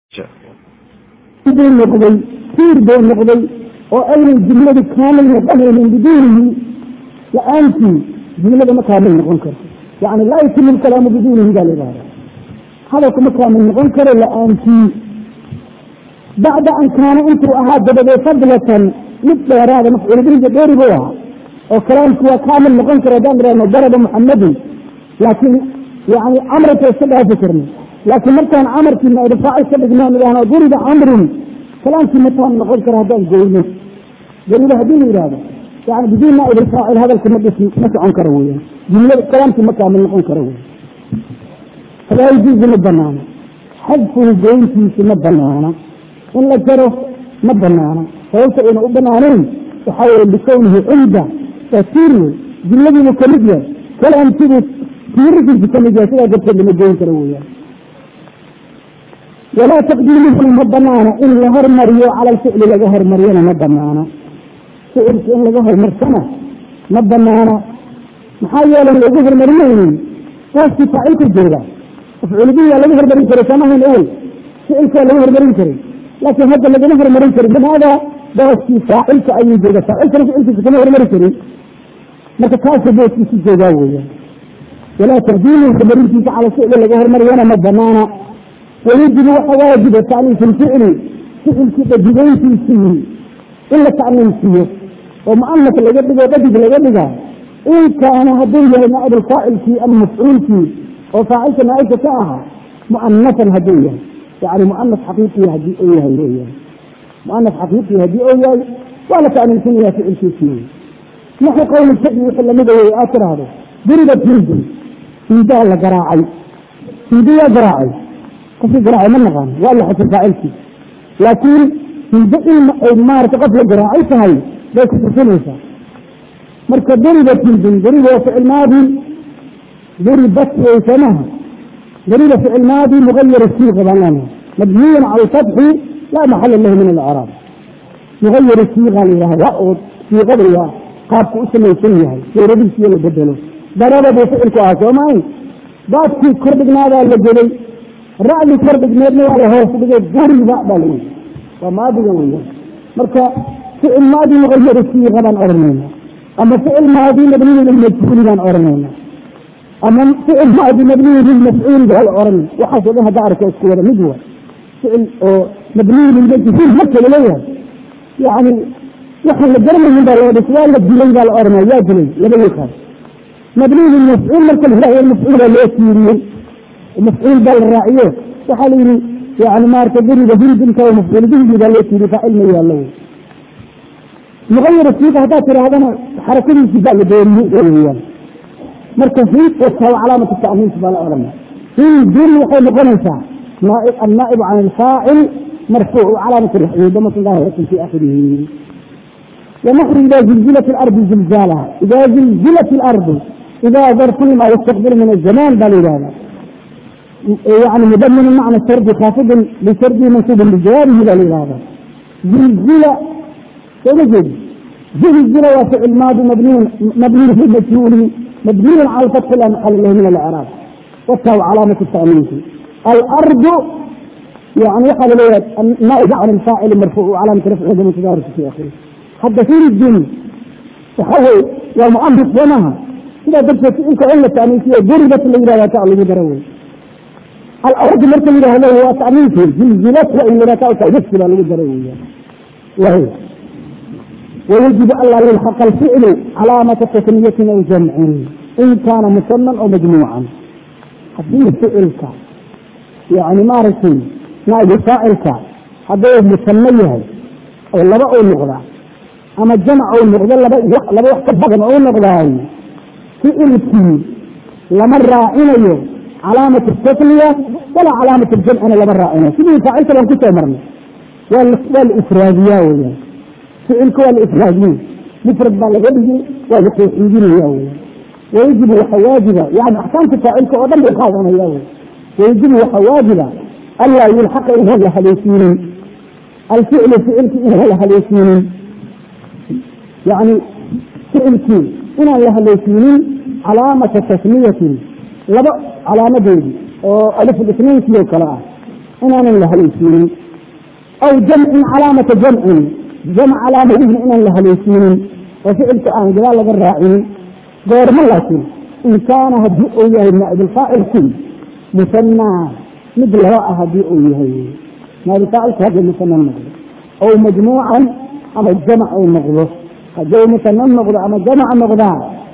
buu noqday tiir buu noqday oo aynay jumladu kaamil noqonaynin biduunihi la-aantii jumlada ma kaamil noqon karto yani laa yatimu lkalaamu biduunihi baa la yidhahda hadalku ma kaamil noqon karo la-aantii bacda an kaana intuu ahaa dabadeed fadlatan mid dheeraada mafcuulbihiisa dheeri buu ahaa oo kalaamku waa kaamil noqon karo haddaan idhahno daraba muxamadin laakiin yani camrika iska dhaafi karno laakiin markaan camarkii naaifaacil ka dhignoon idhahno duriba camrun kalaamkii ma taam noqon karo haddaan goyno dariba haddii la yidhahdo yani biduun naaibfaacil hadalka ma dhis ma socon karo weyaan jumlada kalaamkii ma kaamil noqon karo wey falaa yajuuzu ma banaana xadfuhu goyntiisi ma banaana in la jaro ma banaana sababta ayna u banaanayn waxaa weye likownihi cumda waa tiir wey jumladiibu kamid yahay kalaamkibuu tiirikiisu kamid yahay sidaa darteed lama goyn karo weyaan walaa taqdiimuhuna ma banaana in la hormariyo cala alficli laga hormariyona ma banaana ficilka in laga hormarsana ma banaana maxaa yeelay lagu hormarinaynin booskii faacilku jooga mafcuulbihi waa laga hormarin karay samahayn awel ficilka waa laga hormarin karay laakiin hadda lagama hormarin karin limaada booskii faacilka ayuu jooga faacilkana ficilkiisa kama hormari karin marka kaasa booskiisu joogaa weeyaan walaa taqdiimuhu hormarintiisa cala ficli laga hormariyona ma banaana wayajibu waxa waajiba tacniif ilficli ficilkii dhadigeyntiisii in la tacniisiyo oo muanas laga dhigo dhadig laga dhiga in kaana hadduu yahay naaib alfaacilkii ama mafcuulkii oo faacilka naaibka ka ahaa muanasan hadduu yahay yani muanas xaqiiqi hadii uu yahay leeyahay muanas xaqiiqi haddii uu yahay waa la tacniisinaya ficilkiisii naxu qowli shadi wixii lamida wey aad tiraahdo duribat hindun hindaa la garaacay hindi yaa garaacay qofkii garaacay ma naqaan waa la xasir faacilkii laakiin hindo in ay maarata qof la garaacay tahay bay ku tusinaysaa marka duribat hindun duriba waa ficil maadi duribat wey samaha duriba ficil maadi mugayar siiqa baan leenahay mabniyun cala alfatxi laa maxala lahu min alacraab mugayar siiqa la yidhaha waa oo siiqada waa qaabku u samaysan yahay suuradiisiyo la bedelo daraba buu ficilku ahaa soo maayn baadkii kordhignaadaa la gelay racdi kordhigneedna waa la hoos dhigay duriba baa la yii waa maadiga weya marka ficil maadi mugayar siiqa baan odhanayna ama ficil maadi mabniyu lilmajhuuli baan odhanayna ama ficil maadi mabniyu lilmafcuuli baa la odhan waxaasoo dhan hadda arka isku wada mid wa ficil oo mabniyu lilmajhuul marka laleeyahay yani waxaan la garanayin baa loo dhis waa la dilay baa la odhanaya yaa dilay laba yaqaan mabniyu lilmafcuul marka la yidhahdo mafcuula loo tiiriyey mafcuul baa la raaciyo waxaa la yihi yani maarata duriba hindinka mafcuul bihi baa loo tiiriy faacil ma yaallo mugayar siiqa haddaad tidhaahdana xarakadiisi baa la dooriyey weyaan marka hind wataa calaamatu tacniis baa la odhanaya hindin waxay noqonaysaa annaa'ibu can alfaacil marfuuc calaamatu raxyi damatu daahiratan fi akhirihi ونحن إذا زلزلت الأرض زلزالها إذا زلزلت الأرض إذا ظرف ما يستقبل من الزمان بل هذا يعني مضمن معنى السرد خافض لسرد منصوب بجوابه بل هذا زلزل توجد زلزل وفعل ماضي مبني مبني في المجهول مبني على الفتح لا محل له من الإعراب والتاء علامة التأمين الأرض يعني يقال له النائب عن الفاعل مرفوع علامة رفع هذا متدارس في آخره hadda firidin waxa wey waa muanif soomaha sidaa darteed inka in la taniisiyo duribat la yihahda ta lagu daro wey alardi marka la yihahdo waa taniisi zilzilat waa in la yihahda tawdasi baa lagu daro weya wahy ويجب ألا يلحق الفعل علامة تثنية أو جمع إن كان مثنى أو مجموعا حديث فعلك يعني مارسي نائب فاعلك هذا مثنى أو لبا أو نغضى ama jamc ou noqdo laba laba wax ka badan ou noqdaay ficilkii lama raacinayo calaamat tasniya walaa calaamat jamcina lama raacinayo sidii faacilka baan kusoo marnay waa la ifraadiya weyan ficilka waa la ifraadiye mufrad baa laga dhigi waa la tawxiidinaya weyan wayajibu waxa waajiba yani axkaamta faacilka oo dhan bay qaadanaya wey wayajibu waxa waajiba anlaa yulxaqa inaan la haleesiinin alficlu ficilki inaan la haleesiinin yani ficilkii inaan la haleysiinin calaamata tasniyatin laba calaamadeedi oo aliflisniinkii oo kale ah inaanan la haleysiinin aw jamcin calaamata jamcin jamc calaamadiina inaan la haleysiinin oo ficilka aan gadaal laga raacinin goormo laakiin in kaana haddii uu yahay naa'ibilfaacilku musanaa mid laba ah haddii uu yahay naa'ibilfaacilku haddii musana noqdo ow majmuucan ama jamac uu noqdo haddii uu musana noqdo ama jamac noqdaa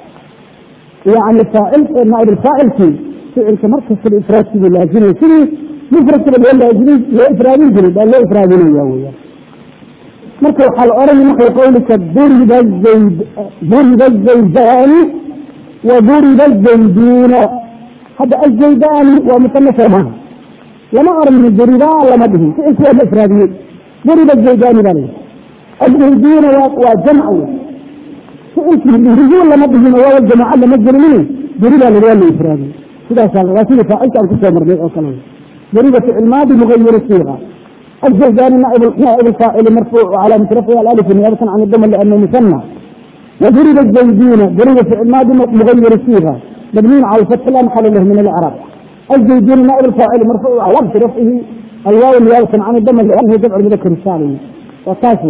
yani faacil naa'ibilfaacilkii ficilka markasta ifraadkiibu laazimay sidii mufradkaba loo laazimay loo ifraadin jiray baa loo ifraadinaya weyaan marka waxaa la oranaya naxwi qawlika duriba zayd duriba zaydaani wa duriba zayduuna hadda azaydaani waa musana soomaha lama oran duribaa lama dhihin ficilku waa la ifraadiyey duriba zaydaani baa layihi azayduuna waa jamc wey ficilkii duriyu lama dhihin waawa jamaca lama gelinin duribaa la waa la ifraadiyey sidaas waa sidii faacilka aan kusoo marnay oo kale duriba ficil maadi mugayir siiqa الزيداني نائب نائب الفاعل مرفوع وعلامة رفعه الألف نيابة عن الضم لأنه مثنى وضرب الزيدون ضرب فعل ماضي مغير الصيغة مبني على الفتح لا محل له من الإعراب الزيدون نائب الفاعل مرفوع وعلامة رفعه الواو نيابة عن الضم لأنه جمع المذكر السالم وكافر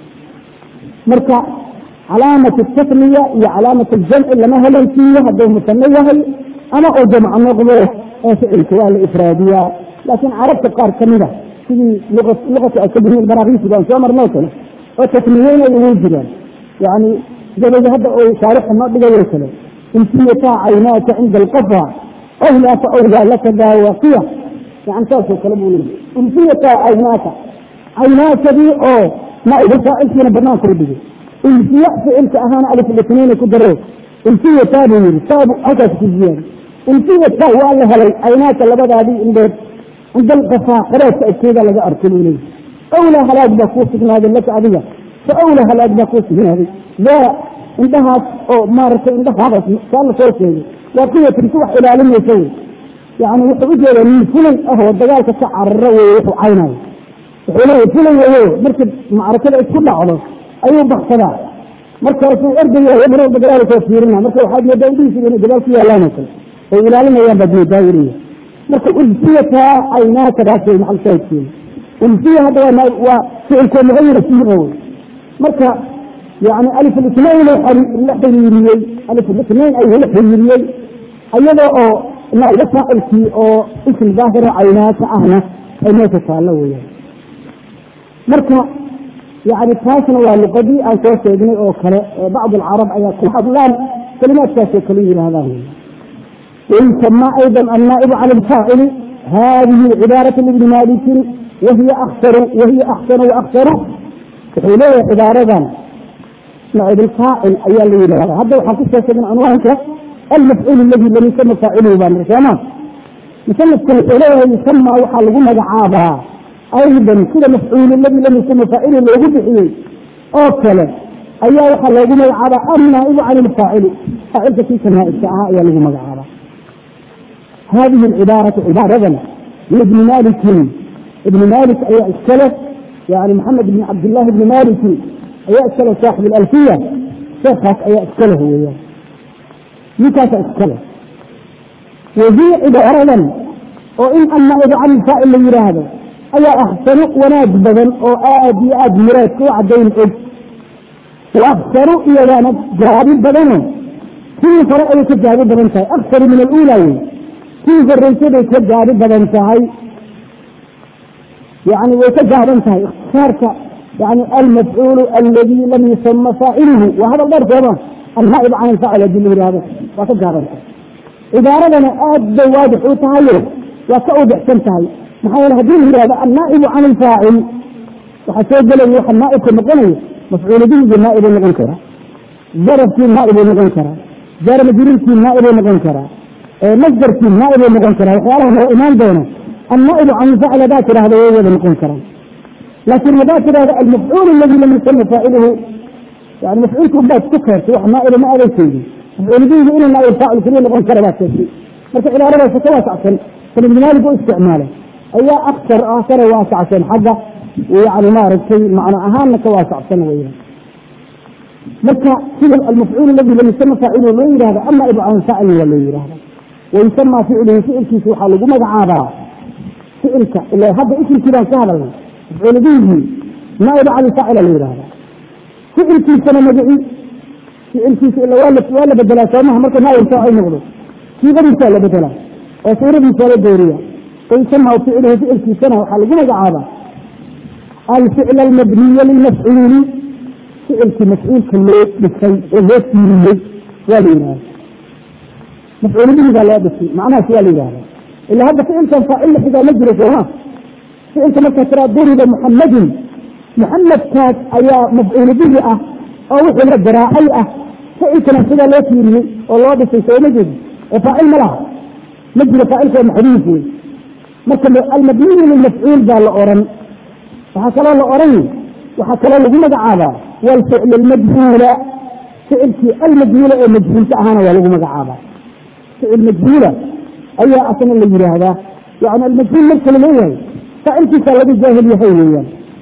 مركع علامة التثنية هي علامة الجمع لما هي ليسية هذا مثنية هي أنا أو جمع النقضة فعل كوال إفرادية لكن عرفت قار كمية sidii luqata ay ka bihiin baraakiisi baan soo marnay kale oo tasmiyeyna ugu jiraan yani dabada hadda uu shaarixa noo dhigayo kale imtiyataa caynaaka cinda alqafa awlaaka awlaa laka daawaqiya yani saasoo kale buu leeyahy imtiyataa caynaaka caynaakadii oo naa'ibu faacilkiina banaanka u dhigay imtiya ficilka ahaana alif litniina ku daro imtiyataa buu yidhi taabu halkaas ku ziyaadi imtiyataa waa la helay caynaaka labadaadii indhood عند القفاء قرأت أكيدا لك أرسلوني أولى هلاك باكوس من هذا لك أبيا فأولى هلاك باكوس من هذا لا عندها أو مارك عندها هذا قال صوتي وقية تروح إلى علم يسوي يعني وحوجه من فلن أهو الدجال كسعر الروي ويحو عينه وحوله فلن وهو مركب معركة كلها على أيوه بحثنا مركب في أرض يمر الدجال توفيرنا مركب حاجة يدعي في الدجال فيها لا نكل وإلى علم أيام بدني دايرية marka ulfiyata caynaaka daasay maxal shaahidkeeda ulfiya hadda waa ficilkoo mugayira siiqa wey marka yani alif litnain la xiriiriyey alif litnain ay la xiriiriyey iyadoo oo naiga faacilkii oo ism daahiro caynaaka ahna ay meesha taallo weyaan marka yani taasna waa luqadii aan soo sheegnay oo kale bacd alcarab ayaa ku hadlaan kalimaadkaasoo kale yidhaahdaan wey ويسمى أيضا النائب عن الفاعل هذه عبارة لابن مالك وهي أخسر وهي أحسن وأخسر حيلية عبارة نائب الفاعل أي اللي هذا هذا وحقيقة من عنوانك المفعول الذي لم يسمى فاعله بان رسامة يسمى الحيلية يسمى وحلقنا دعابها أيضا كل مفعول الذي لم يسمى فاعله اللي يقول بحيه أوكله أي وحلقنا دعابها النائب عن الفاعل فاعل كيف نائب ساعة أي اللي مدعابها هذه العبارة عبارة لابن مالك ابن مالك أي السلف يعني محمد بن عبد الله بن مالك أي السلف صاحب الألفية شيخك أي السلف هو يعني متى السلف وهي عبارة وإن أن إذا عن الفائل اللي هذا أي أحسن وناد بدن أو آدي آد مرات وعدين إج وأخسر إذا ناد جهاد بدنه كل فرق يتجهاد بدن أكثر من الأولى kii horreysay bay ka gaari badan tahay yani way ka gaaban tahay ikhtisaarka yani almafcuulu aladi lam yusama faaciluhu waa hadal dheer sooma alnaa'ib can alfaacil hadii la yihahdo waa ka gaaban tahay cibaaradana aad bay waadix u tahayo waa ka udixsan tahay maxaa yeele hadii la yihahdo annaa'ibu can alfaacil waxaa soo gelaya waxa naa'ibka noqonayo mafcuulu bihigii naa'ibuu noqon karaa darabkii naa'ibuu noqon karaa jaar majruurkii naa'ibuu noqon karaa masdarkii naaib uu noqon karaa waxyaalaha noo imaan doona annaa'ibu can ilfacil hadaa tidhahda way wada noqon karaan laakiin hadaa tidhahda almafcuul aladi lam yusama faaciluhu yani mafcuulka unbaad ku keertay wax naa'iba ma aadan sheegin mafcuul bihigu inuu naaib faacil keliya noqon kara baad sheegtay marka cibaaradaas ka waasacsan kan ibn maalik u isticmaalay ayaa aksar ah kana waasacsan xagga yani maaragtay macno ahaanna ka waasacsan weeyaan marka sida almafcuul aladi lam yusama faaciluhu loo yihahda annaa'ibu can ilfaacilna waa loo yihahda ويسمى فعله فعل كيس وحال لقو مقعابا ficilka ila hadda isimkii baan ka hadalnay mafcuul bihi naaib cali faacila la yihahda ficilkiisana magaci ficilkiisa ila waa la waa la bedelaa soomaha marka naaib faacil noqdo siiqadiisaa la bedelaa oo suuradiisa la dooriya wayusamahu ficluhu ficilkiisana waxaa lagu magacaabaa alficl almabniya lilmafcuuli ficilkii mafcuulka loo dhisay oo loo tiiriyey waa la yihahda mafcuul bihigaa loo dhisay macnahaas waa la yihahda ila hadda ficilkan faacil la xigaa ma jiro sooma ficilka markaa tiraa duriba muxamadin muxamadkaas ayaa mafcuul bihi ah oo wixii la garaacay ah ficilkana sidaa loo tiiriyey oo loo dhisay sooma jeedi oo faacil ma laha ma jiro faacilka waa maxduuf wey marka almabniyu lilmafcuul baa la oran waxaa kaloo la oran waxaa kaloo lagu magacaabaa walficl almajhuula ficilkii almajhuula ee majhuulka ahaana waa lagu magacaabaa ficil majhuula ayaa asna la yihaahdaa yani almajhuul marka la leeyahay faacilkiisa laga jaahil yahay weeyaan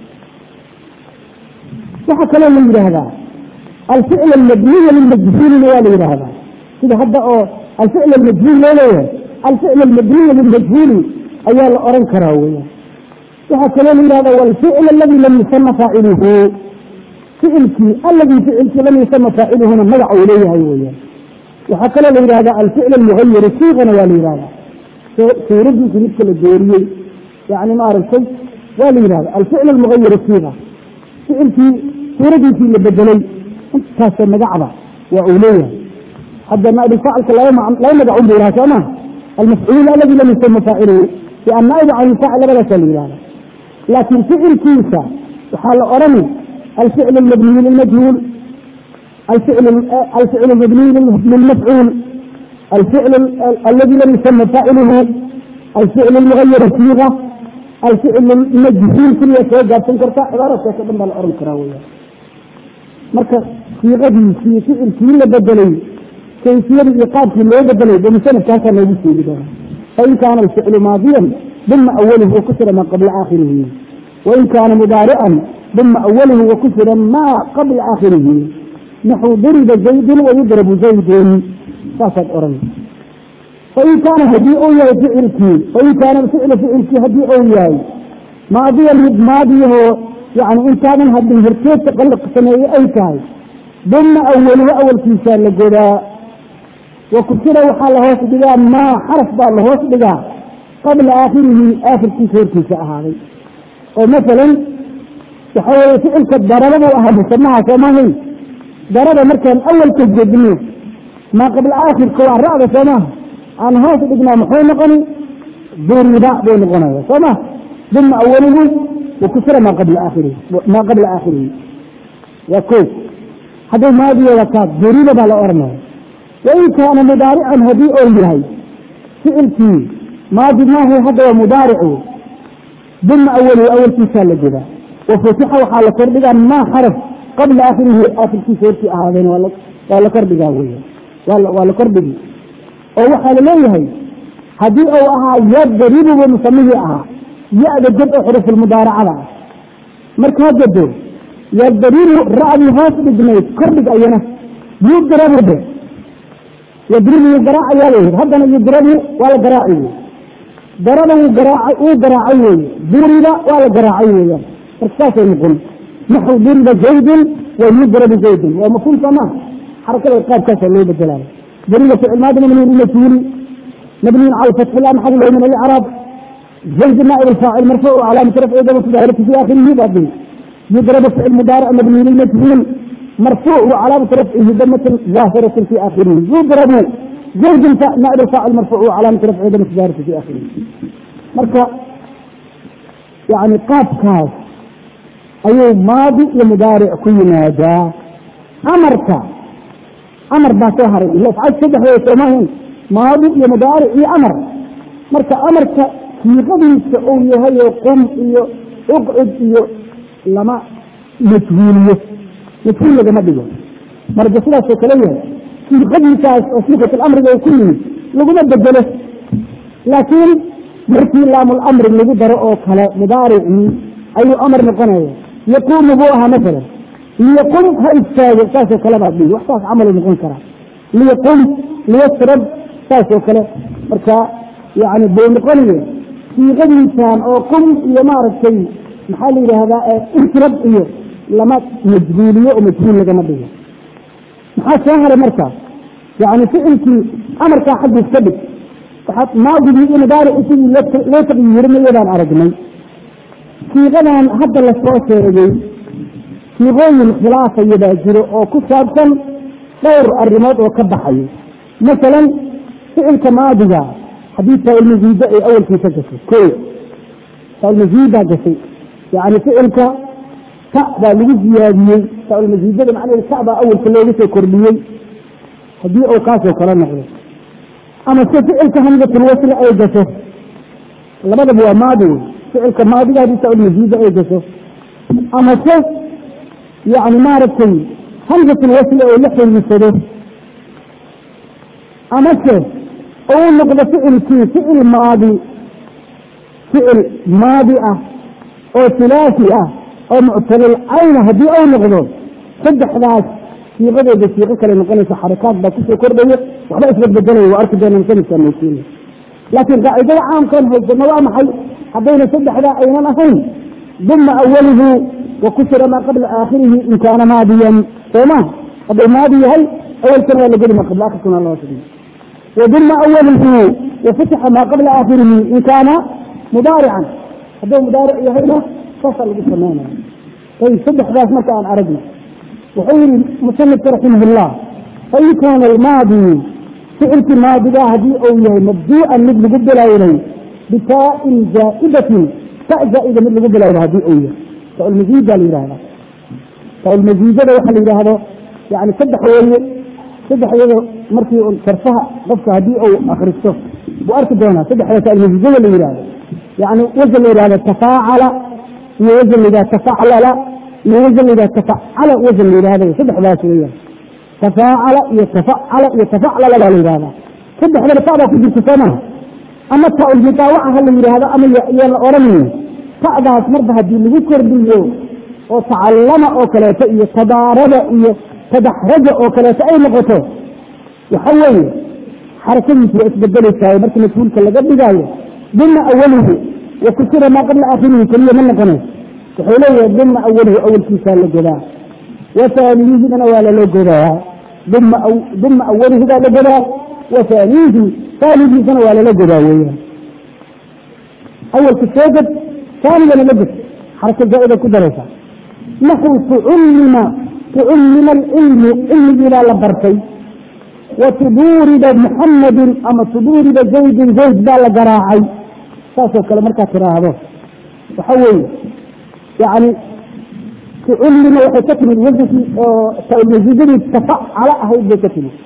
waxaa kaloo la yidhaahdaa alficl almabniya lilmajhuulina waa la yidhaahdaa sida hadda oo alficl almajhuul loo leeyahay alficl almabniya lilmajhuuli ayaa la oran karaa weeyaan waxaa kaloo la yihahda walficl aladi lam yusama faaciluhu ficilkii aladii ficilkii lam yusama faaciluhuna magac uu leeyahay weeyaan waxaa kaloo la yihahda alficl almugayiru siigana waa la yihahda suuradiisi midka la dooriyey yani maaragtay waa la yihahda alficl almugayiru siiga ficilkii suuradiisii la bedelay intaasoo magacda waa uu leeyahay hadda naaibulfaacilka laba magacun bu lahaa soo maha almafcuul aladi lam yusama faaciluhu annaaib can ilfaacil labadaasa la yihahda laakiin ficilkiisa waxaa la orani alficl almabniyu lilmajhuul alficl almabniyu lilmafcuul alficl aladi lam yusama faaciluhu alficl almugayar siiga alficl majhuul keliya soo gaabsan karta cibaaraadkaas o dhan baa la oran karaa weya marka siiqadiisii ficilkii la bedelay kayfiyadii iyo qaabkii loo bedelay ba musanafkaasaa noogu sheegi doona fain kaana alficlu maadiyan duma awalhu wakusira maa qabla aakhirihi wain kaana mudaarican duma awalhu wakusira maa qabla aakhirihi naxu duriba zaydun wayudrabu zaydun saasaad oran fain kaana hadii uu yahay ficilkii fain kaana alficlu ficilkii hadii uu yahay maadiyan mid maadiyahoo yani intaadan hadin horteedka qalaq sameeye ay tahay duma awaluhu awalkiisaa la godaa wakusira waxaa la hoos dhigaa maa xaraf baa la hoos dhigaa qabla aakhirihi aakhirkiisa hortiisa ahaaday oo masalan waxa weye ficilka darabadu ahaa musamaha soomahay darada markaan awalka jedno maa qabla aakhirka waa ra'da soomaha aan hoos dhignaa muxuu noqoni duriba buu noqonaya soo ma duma awaluhu wakusira maa qabla aakhirihi maa qabla aakhirihi waa ko hadday maadiyeeda kaa duriba baa la oranaya wain kaana mudaarican hadii oo yahay ficilkii maadi maaha hadda waa mudaaricu duma awalhu awalkiisaa la jedaa wafutixa waxaa la kordhigaa maa xaraf qabla aakhirihi aakhirkiisa hortii ahaadeen waa la kordhigaa weya waa la kordhigi oo waxaa laleeyahay haddii uu ahaa yadribubu musamihii ahaa ya-da jad oo xurufulmudaaracada ah markaa jado yadribu ra'dii hoos dhignayd kordhig ayana yudrabu de yadribu wuu garaacayaa la yidhi haddana yudrabu waa la garaaci wey daraba wuu garaaca wuu garaacay weeye duriba waa la garaacay weeyaan marka saasay noqon naxu duriba zaydun wa yudrabu zaydun waa mafhuum soo maha xarakada qaabkaasaa loo bedelaayo duriba ficil maadi mabniun ilmajhuuli mabniun cala fatxi la maxal lahu min alcraab zayd naaib alfaacil marfuuc calaamati rafci damatu daahirati fi aakhirihi baadin yudrabu ficil mudaaric mabniun lilmajhuul مرفوع وعلامة رفعه دمة ظاهرة في آخره يضرب زوج نائب الفاعل مرفوع وعلامة رفعه دمة ظاهرة في آخره مركا يعني قاب كاف أي ماضي ومضارع كل ناجا أمرك أمر باسوهر إلا فعل سبح ويسمهن ماضي ومضارع إي أمر مركا أمرك في غضي السعودية هي قم إيو اقعد إيو لما مجهولية mafhuul lagama dhigo marka sidaasoo kale yahay siiqadiisaas oo siiqat lamriga oo ku yimid laguma bedelo laakiin markii laamulamri lagu daro oo kale mudaaricii ayuu amar noqonaya yaquumu buu ahaa masalan liyaqum ha istaago saasoo kale baad dhigi wax saas camalu noqon karaa liyaqum liyasrab saasoo kale marka yani buu noqonayo siiqadiisaan oo qum iyo maaragtay maxaa la yidhaahdaa insirab iyo lama majhuuliyo oo majhuul lagama dhigo maxaa soo haray marka yani ficilkii amarkaa xaggiis ka dhig waxaad maadigii iyo mudaarici sidii loo taqyiirinaya baan aragnay siiqadan hadda lasoo sheegay siiqooyin khilaafaya baa jiro oo ku saabsan dhowr arrimood oo ka baxayo masalan ficilka maadiga haddii taalmaziida ay awalkiisa gashay ko taalmaziidaa gashay yani ficilka ta baa lagu ziyaadiyey taalmaziidada macnaheed ta baa awalka looga soo kordhiyey haddii uu kaasoo kala noqdo ama se ficilka hamzatulwasli ay gasho labadaba waa maadi wey ficilka maadiga haddii taalmaziida ay gasho ama se yani maaragtay hamzatulwasli oo la xiriirsado ama se uu noqdo ficilkii ficil maadi ficil maadi ah oo hulaafi ah oo muctalil cayna haddii uu noqdo saddexdaas siiqadooda siiqo kale noqonaysa xarakaad baa kusoo kordhaya waxba isbadbedelaya waa arki doonaan sanadkaa nookeena laakiin qaacidada caamkan haysano waa maxay haddayna saddexdaa aynan ahayn duma awalihu wa kusira maa qabla aakhirihi in kaana maadiyan sooma hadduu maadi yahay awalkana waa la geli maa qabla aakhirkana loo sugay waduma awalihu wafutixa maa qabla aakhirihi in kaana mudaarican hadduu mudaaric yahayna saasaa lagu samaynaya ayb saddexdaas marka aan aragno wuxuu yihi musanifka raximah fain kaana almaadi ficilkii maadigaa haddii uu yahay mabduu'an mid lagu bilawnay bitaain zaa'idatin ta zaa'ida mid lagu bilowda haddii uu yahay taalmaziida la yihahda taalmaziidada waxa la yidhaahdo yani saddex weeye saddex iyado markii sarfaha qofka haddii uu akristo buu arki doonaa saddexda taalmaziidada la yihahdo yani wasan la yihahdo tafaacala iyo wasan la yihahdo tafaclala iyo wasan la yihahdo tafacala wasan la yihahdo saddexdaas weeyaan tafaacala iyo tafacala iyo tafaclala baa la yihahdaa saddexdana ta'daa ku jirta soo maha ama ta-ulmutaawaca ha la yidhaahdo ama yaa la odhanayo ta'daas marba haddii lagu kordhiyo oo tacallama oo kaleeto iyo tadaarada iyo tadaxraja oo kaleeto ay noqoto waxa weeye xarakadiisu waa isbedelaysaa markii mafhuulka laga dhigaayo duma awalihi wa kusira maa qabla aakhirihi keliya ma noqonayso wuxuu leeyahay duma awalihi awalkiisaa la godaa wa taaniyihidana waa lala godaa duma awalihi baa la godaa wa taaniyihi taanigiisana waa lala godaa weeyaan awalka soo ged taanigana la ged xaraka zaa'ida ku daraysa naxu tucullima tucullima alcilmu cilmigiibaa la bartay wa tuduuriba muxamadin ama tuduuriba zaydin zayd baa la garaacay saasoo kale markaad tiraahdo waxa weeye yani tucullima waxay ka timid wasankii oo taalmaziidadii tafacala ahayd bay ka timid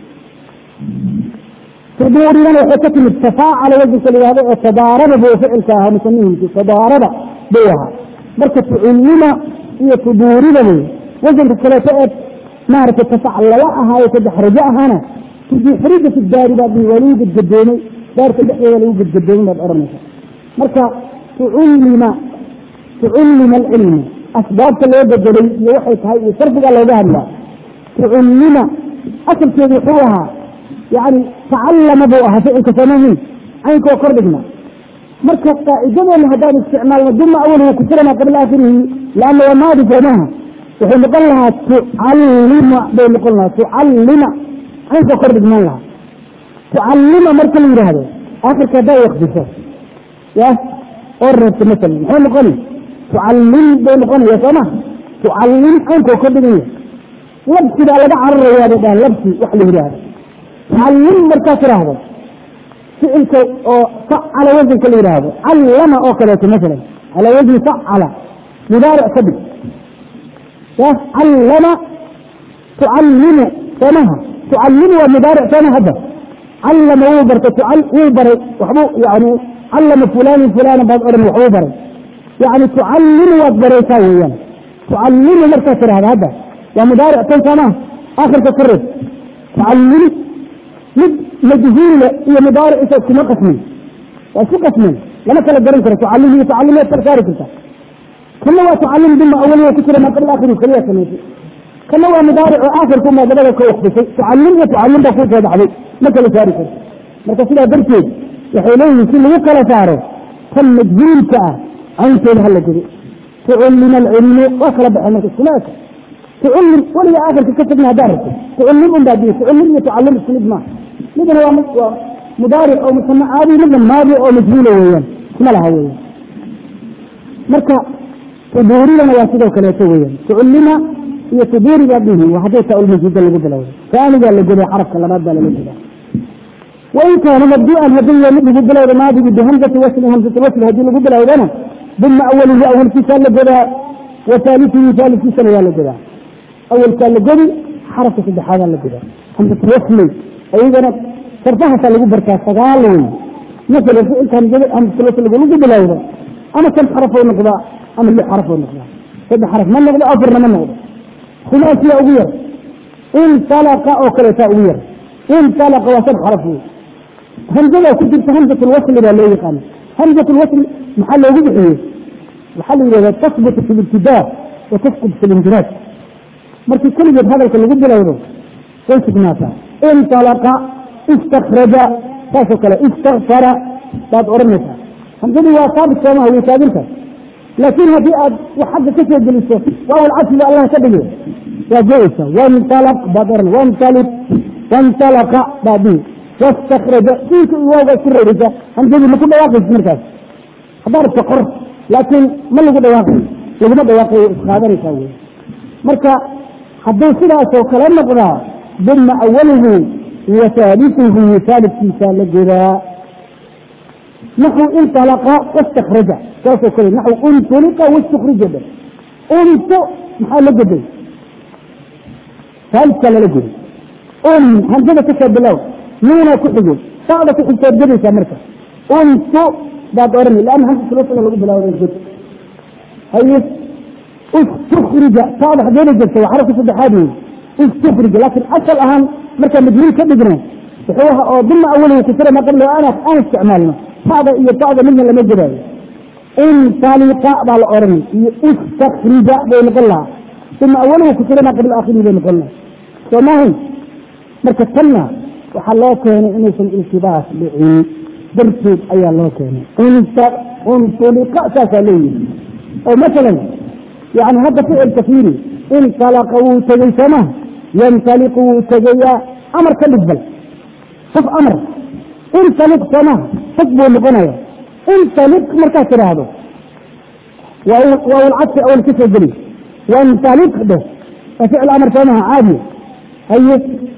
tuduuribana waxay ka timid tafaacala wasanka la yihahdo oo tadaarada buu ficilka ahaa musamihiisi tadaarada buu ahaa marka tucullima iyo tuduuriba wey wasanka kaleeto ee maaragtay tafaclala ahaayo tadaxrajo ahaana tudixrija fi daari baad waa lagu gedgadoomay daarka dhexdeeda lagu gedgadoomay baad odhanaysa marka tucullima tucullima alcilmu asbaabta loo bedelay iyo waxay tahay iyo sarfigaa looga hadlaa tucullima asalkeedu wuxuu ahaa yani tacallama buu ahaa ficilka samahin caynkoo kor dhigna marka qaacidadeena haddaan isticmaalno duma awalhu kusirama qabla aakhirihi laanna waa maadi soomaha wuxuu noqon lahaa tucallima bay noqon lahaa tucallima caynkoo kor dhigman lahaa tucallima marka la yidhaahdo aakhirka haddaa wakdiso ya oo reebta masalan muxuu noqoni tucallim bay noqonaya sooma tucallim caynkoo kor dhiganya labsi baa laga cararayaa bay dhahan labsi wax la yidhaahdo tucallim markaa tiraahdo ficilka oo facala wasanka la yidhaahdo callama oo kaleeto masalan calaa wasni facala mudaaric ka dhig ya callama tucallimu soomaha tucallimu waa mudaaric sooma hadda callama wuu bartay wuu baray waxbuu yani callama fulani fulana baad odhan waxbuu baray yani tucallimu waad baraysaa weeyaan tucallimu markaa tirahda hadda waa mudaaric tan soomaha aakhirka ka reeb tucallimu mid majhuula iyo mudaariciisa iskuma qasmin waa isku qasmeen lama kala garan karo tucallim iyo tucallimeed kala saari karta kana waa tucallim duma awaliya ku jira maa qabla aakhiri kaliya samaysay kana waa mudaaric oo aakhirku maadabada ka wakdisay tucallim iyo tucallim baa kuu soo baxday ma kala saari karto marka sidaa darteed waxay leeyihiin si lagu kala saaro tan majhuulka ah cayntooda hala godo tucullima alcilmu waa kala baxeen marka iskuma eka tucullim weliga aakhirka ka tagna haddaa rabto tucullim un baa diya tucullim iyo tucallim isku mid maaha midna waa waa mudaaric oo musama caadi midna maadi oo majhuula weeyaan isma laha weeyaan marka tuduuridana waa sidoo kaleeto weeyaan tucullima iyo tuduuriga dhihi waa haddii taa-ulmajhuuda lagu bilowda taanigaa la goday xarafka labaad baa lala godaa wain kaana mabduu'an haddii waa mid lagu bilowda maadigii bihamzati wasli hamzati wasli haddii lagu bilowdana duma awalihi awalkiisaa la godaa wa taalitihi taalidkiisana waa la godaa awalkaa la godi xarafka saddexaadaa la godaa hamzatu wasli ayagana sarfahaasaa lagu bartaa sagaal wey masalan ficilka hamzatu wasli lagu bilowda ama shan xarafoo noqdaa ama lix xarafoo noqdaa saddex xaraf ma noqdo afarna ma noqdo khumaasiya ugu yar intalaqa oo kaleetaa ugu yar intalaqa waa shan xaraf wey hamzada ku jirta hamzat lwasli baa loo yaqaana hamzat lwasli maxaa loogu bixiyey waxaa la yidhahdaa tasbutu fi libtidaa wa tasqud fi linjiraaj markii keligeed hadalka lagu bilowdo way sugnaataa intalaqa istakraja saasoo kale istakfara baad odhanaysaa hamzadii waa saabit soomaha way taaganta laakiin haddii aad wax xagga ka soo geliso waawal casliga allah ka dhige waa go-eysa wantalaq baad odhan wantalib wantalaqa baad dhihi wastakraja siinka iyo waawga isku reerisa hamzadii maku dhawaaqaysa markaas haddaa rabta qor laakiin ma lagu dhawaaqayo laguma dhawaaqayo isqaadanaysaa wey marka hadduu sidaasoo kale noqdaa duma awalihi wa haalituhu haalidkiisaa la godaa naxu intalaqa wastakraja saasoo kale naxu untuliqa wastukrija dhe untu maxaa la goday haalidkaa lala goday un hamsada kasoo bilow nuuna ku xigay sacda ku xigtood godaysaa marka untu baad odhani lanna hamsatulwasla lagu bilawday god haye istukrija sacda xageena jirta waa xarafka saddexaad wey istukrija laakiin asal ahaan markaa majhuul ka dhigno wuxuu aha oo duma awalihi kusira ma qabla aan aan isticmaalno sacda iyo sacda midna lama godaayo intaliqa baa la odhanay iyo istakrija bay noqon lahaa duma awalihi kusira ma qabla aakhirihi bay noqon lahaa soo maahayn marka tanna waxaa loo keenay inaysan iltibaas dhicin darteed ayaa loo keenay untuliqa saasaa leeyihi oo masalan yani hadda ficilka fiiri intalaqa wuu tegey sooma yantaliqu wuu tegayaa amar ka dhig bal qof amar intaliq soomaha fog buu noqonaya intaliq markaad tidhaahdo waa walcadsi awal ka soo geli wantaliq dheh waa ficil amar soomaha caadi haye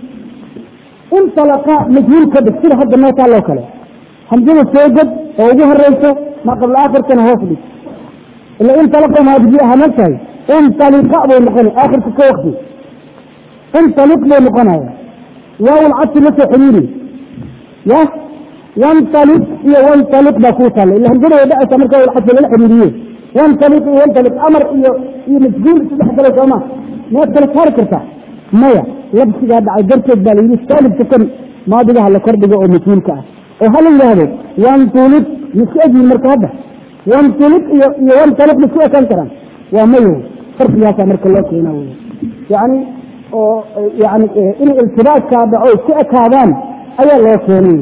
intalaqa majhuul ka dhig sida hadda noo taaloo kale hamsada soo ged oo ugu horeyso ma qabla aakhirkana hoos dhig ila intalaqa maadigi aha magtahay intaliqa buu noqonay aakhirka ka wakti intaliq buu noqonaya waawul cadsi la soo xiriiri ya wantaliq iyo wantaliq baa kuu taalla ila hamsada way dhacaysa marka waawul cadsi lala xiriiriye wantaliq iyo wantaliq amar iyo iyo majhuul isu dhex galay sooma miyaad kala saari kartaa maya labsigaa dhacay darteed baa layidhi saalibka kan maadigaha la kordhigo oo majhuulka ah oo hala yidhaahdo wantulib misku egyihin marka hadda wantulib iyo iyo wantaliq misku ekaan karaan waa mayo farqigaasaa marka loo keena wey yani oo yani inay iltibaaskaa dhaco isku ekaadaan ayaa loo keenay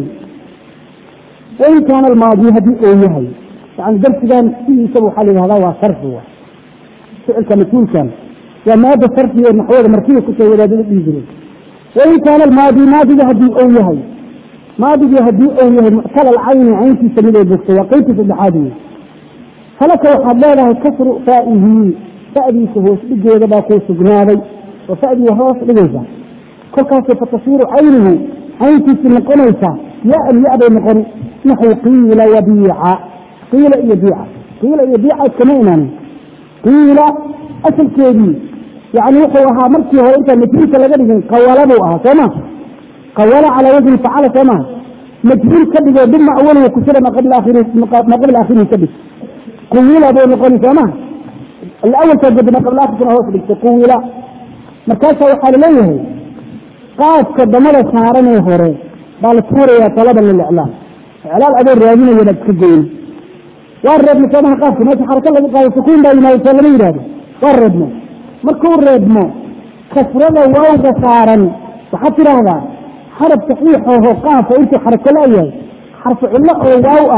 wain kaana almaadi haddii oo yahay yani darsigan sidiisaba waxaa la yihahdaa waa sarfi wa ficilka majhuulkan waa maada sarfi ee naxwada markiga kusoo wadaadada dhihi jiray wain kaana almaadi maadiga haddii ou yahay maadigii haddii ou yahay muctalal cayni cayntiisa mid ay bogto waa qeybtii saddexaad wey falaka waxaad leedahay kasru faa'ihi fa'diisa hoos dhigeeda baa kuu sugnaaday oo fa'dii hoos dhigaysa kolkaasay fatasiiru caynuhu cayntiisi noqonaysa ya-an ya-bay noqon naxu qiila wabiica qiila iyo biica qiila iyo biica iskama imaanin qiila asalkeedii yani wuxuu ahaa markii hore intaan majhuulka laga dhigin qawala buu ahaa soo ma qawala calaa wajni facala soo maha majhuul ka dhigoo duma awalihi kusira ma qabla aakhirihi ka dhig quwila buu noqoni soo maha awalkaa godi ma qabla akhirkana hoos dhigta quwila markaasa waxaa laleeyahay qaafka damada saaranee hore baa la tuurayaa talaban liliclaam iclaal adoo raadinaya baad iska goyn waa reebno soomaha qaafka meesha xaraka laga qaado sukuun baa yimaado soo lama yidhahdo waa reebno markuu reebmo kasrada waawga saaran waxaad tidhaahdaa xarab saxiixaho qaafka intuu xarako la-yahay xarfu cillo oo waaw ah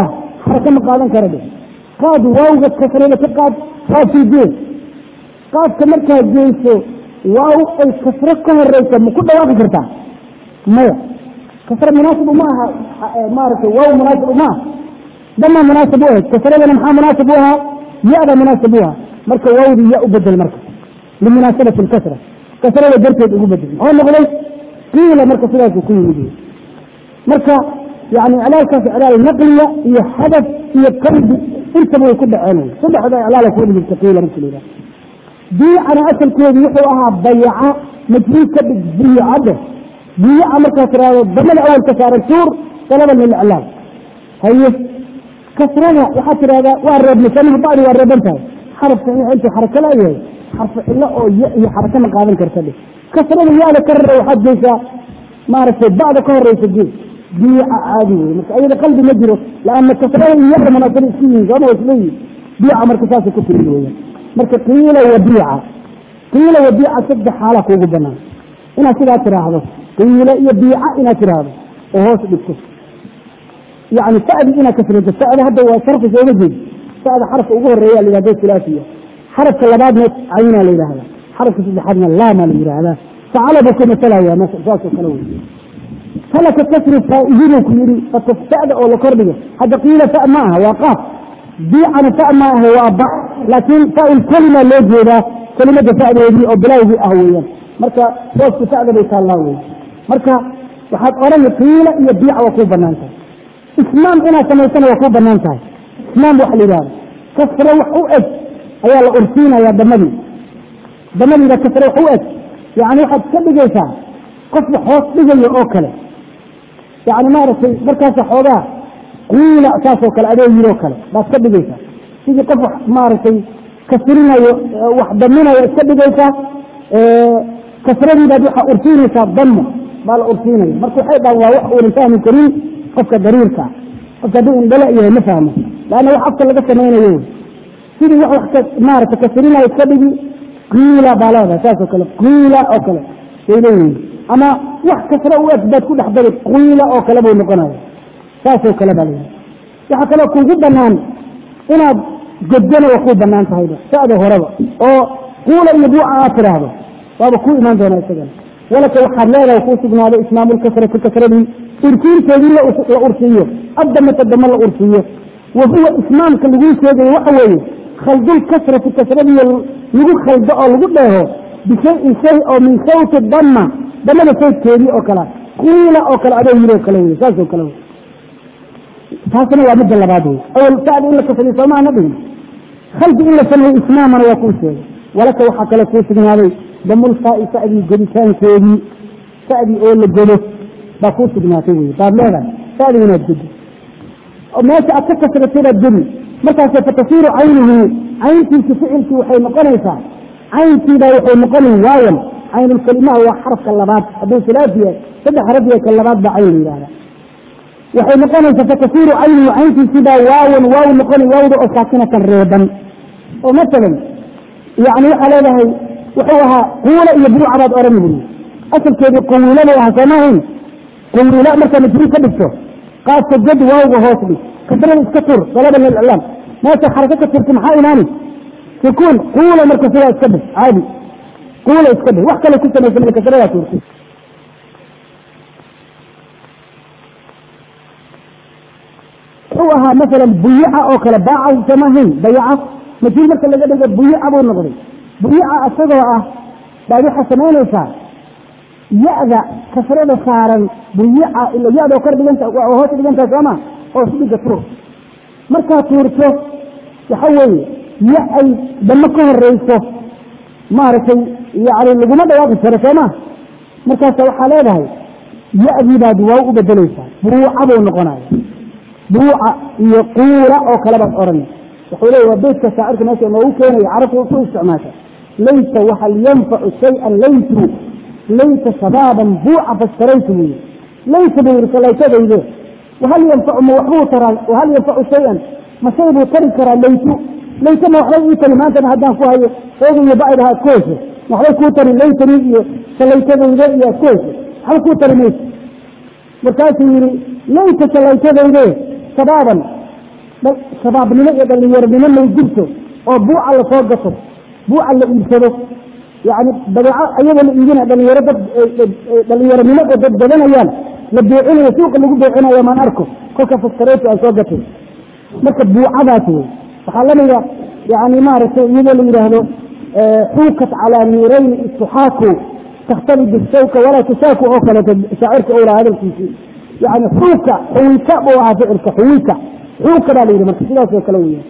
xaraka ma qaadan kara dhe qaad waawga kasrada ka qaad qaadkii gee qaadka markaad geyso waaw ay kasro ka horeysa ma ku dhawaaqi kartaa maya kasro munaasib uma aha maaragtay waaw munaasib uma aha dama munaasib u ahayd kasradana maxaa munaasib u ahaa ya-da munaasib u ahaa marka waawdii ya u bedel marka limunaasabati lkasra kasrada darteed ugu bedel muxuu noqday qiila marka sidaasuu ku yimid marka yani iclaalkaas iclaal naqliya iyo hadaf iyo qalbi intaba way ku dhaceen saddexda iclaala ku wada jirta qiila marka la yidhaha biicana asalkeedu wuxuu ahaa bayaca majhuul ka dhig biyacade biyaca markaa tiraahdo damada awal ka saaran tuur talaban liliclaal haye kasrada waxaa tidahdaa waa reebnay bacdi waa reeban tahay xarafka intuu xaraka laayahay xarfu cilo oo ya iyo xaraka ma qaadan karta dhe kasrada yaada ka rara waxaad geysaa maaragtay bacda ka horeysa gee biica caadi wey marka ayada qalbi ma jiro laana kasrada iyo yada munaasaba isku yihiin sooma wa isleeyihin biica marka saasay ku timid weeyaan marka qiila wa biica qiila wa biica saddex xaala kuugu banaan inaad sidaa tiraahdo qiila iyo biica inaad tiraahdo oo hoos dhigto yani sadi inaad kasrato sada hadda waa sarfi sooma jeed sada xarafka ugu horeeya la yihahdo silaasiya xarafka labaadna cayna la yidhahda xarafka saddexaadna laama la yidhahdaa facala buu ka masalaya saasoo kale wey falaka kasri faa'iidinu ku yidhi fataftada oo la kordhigo hadda qiila fa ma aha waa qaaf biicana fa ma aha waa ba laakiin fail kelima loo jeedaa kelimada fa'deedii oo bilaawgii ah weeyaan marka hooska fa'da bay taallaa wey marka waxaad odhan qiila iyo biica waa kuu banaan tahay ismaam inaad samaysana waa kuu banaan tahay ismaam waxa la yidhahda kasre wax u eg ayaa la ursiinayaa damadii damadiida kasre wax u eg yani waxaad ka dhigaysaa qof wax hoos dhigayo oo kale yani maaragtay markaasa xoogaa qiila saasoo kale adoo yiroo kale baad ka dhigaysaa sidii qof wax maaragtay kasrinayo wax daminayo iska dhigaysaa kasradiibaad waxaa ursiinaysaa damo baa la ursiinaya marka waxay dhahan waa wax uunan fahmi karin qofka dariirka qofka hadduu indhala yahay ma fahmo laanna wax afka laga samaynayo sidii wax wax maarata kasrinayo iska dhigi qiila baa leedahay saasoo kale qiila oo kale say leeyihin ama wax kasra u eg baad ku dhex dari qiila oo kale buu noqonaya saasoo kale baa leeyahay waxaa kaloo kuugu banaan inaad godgana waa kuu banaan tahayba sada horeba oo quula iyo buuca aad tiraahdo waaba kuu imaan doonaa isagana walaka waxaad leedahay kuu sugnaaday ismaamulkasrati kasradii ursiinteedii la ursiiyo addamata dama la ursiiyo wa huwa ismaamka laguu sheegayo waxa weeye khaldulkasrati kasradii lagu khaldo oo lagu dheeho bishayin shay oo min sawti dama damada sawtkeedii oo kale qiila oo kale adoo yiri oo kale wey saasoo kale wey taasna waa midda labaad wey awal sadi in la kasriyo soomaana dhigin khaldi in la sameeyo ismaamana waa kuu sheegay walaka waxaa kale kuu sugnaaday damulfaai sadii goditaankeedii sadii oo la godo baa kuu sugnaatay wey baad leedahay sadii inaad godi oo meesha aad ka kasratay baad godi markaas fatasiiru caynuhu cayntiisi ficilkii waxay noqonaysaa cayntiibaa waxay noqonayn waayan caynulkalimaha waa xarafka labaad hadduu silaasi yahay saddex xaraf yahay ka labaad baa cayn la yidhahda waxay noqonaysaa fatasiiru caynuhu cayntiisibaa waawan waaw noqoni waawda oo saakinatan reeban oo masalan yani waxaa leedahay wuxuu ahaa quula iyo buuca baad oran buri asalkeedii qawiila bay ahaa soomahayn qawiila markaa majruur ka dhigto qaadka gad waawga hoos dhig kasrada iska tur dalaban liliclaam meesha xarako ka turta maxaa imaani sukuun quula marka sidaa iska dhig caadi quula iska dhig wax kale ku samaysa marka kasradaa turta wuxuu ahaa masalan buyica oo kale baaca soomahayn bayaca majruur marka laga dhigo buyica buu noqday buyica isagoo ah baad waxaa samaynaysaa ya-da kasrada saaran buyica ila ya-da kor dhiganta hoos dhigantaha sooma hoos dhiga tur markaad tuurto waxa weeye ya ay damo ka horeyso maaragtay yani laguma dhawaaqi karo sooma markaasa waxaa leedahay ya-dii baad waaw u bedelaysaa buuca buu noqonaya buuca iyo quula oo kale baad oranay wuxuu leeya waa beytka shaacirka meesha noogu keenaya carabku ku isticmaasha layta wahal yanfacu shayan laytu layta shabaaban buuca fastaraytu buu yii layta buu yihi salaytadayde wahal yanfacu ma waxbuu taraa wahal yanfacu shayan ma shay buu tari karaa laytu layta ma waxbay ii tari maantana haddaan ku hayo ooga iyo bacda aad ku hesho ma waxbay kuu tari laytani iyo salaytadayde iyo aad ku hesho waxba kuu tari mayso markaasuu yihi layta salaytadayde shabaaban shabaabnimo iyo dhalinyaronimo lay jirto oo buuca lasoo gato buuca la iibsado yani badeeco ayagoo la iibina dhalinyaro dad dhalinyaronimo oo dad gadanayaan la beecinayo suuqa lagu beecinayo maan arko kolka faskareetu ay soo gatay marka buucadaas wey waxaa lamida yani maaragtay iyadoo la yidhaahdo xuukat calaa niirayni istuxaaku taktali bishawka walaa tushaaku oo kaleeto shaacirka owlaa hadalkiisii yani xuuka xuwika buu ahaa ficilka xuwika xuuka baa la yidhi marka sidaas oo kale weya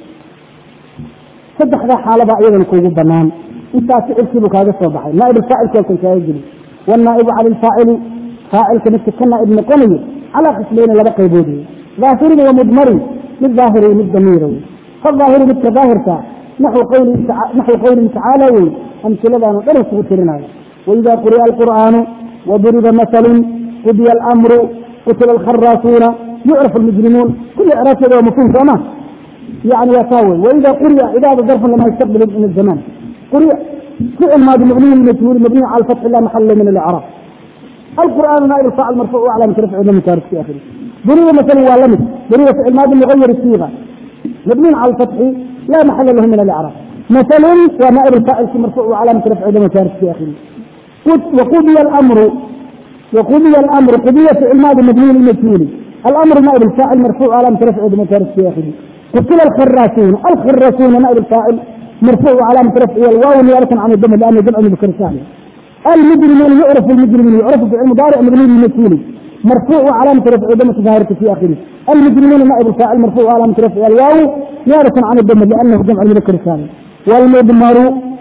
saddexdaa xaalabaa iyadana kuugu banaan intaas ficilkiibuu kaaga soo baxay naaib alfaacilka kan kaaga geli wannaa'ibu cala alfaacili faacilka midka ka naaib noqonayo calaa qisleyni laba qaybood wey ظاahirin wa mdmarin mid ظaahir mid damiira wey faظaahiru midka ظaahirka naxو qowlihi tacaala wey amsiladaanu dhan kugu tirinayo waإida quri'a الqur'aanu وduriba maثlu qudiya اlأmru qutila الkharaasuuna yucraf الmujrimuun kuli craabteeda waa mafhum sooma yani waa taa wey waida quri'a cidaada darfan lama ystaqbil min الzaman quri'a ficil maadi mabniy majhuul mabniy cala fatxi la maxala min اlcraab القرآن نائب الفاعل مرفوع وعلامة رفعه لم يشارك في آخره ضرب مثلا ولمس ضرب فعل ماضي مغير الصيغة مبني على الفتح لا محل له من الإعراب مثلا ونائب الفاعل مرفوع وعلامة رفعه لم يشارك في آخره وقضي الأمر وقضي الأمر قضية فعل ماضي مبني للمجهول الأمر نائب الفاعل مرفوع وعلامة رفعه لم يشارك في آخره قتل الخراسون الخراسون نائب الفاعل مرفوع وعلامة رفعه الواو نيابة عن الدم لأنه جمع مذكر سالم المجرمون يعرف المجرمون يعرف فعل مضارع مبني للمجهول مرفوع وعلامة رفع ضمة ظاهرة في آخره المجرمون نائب الفاعل مرفوع وعلامة رفع الواو نيابة عن الضم لأنه جمع المذكر السالم والمضمر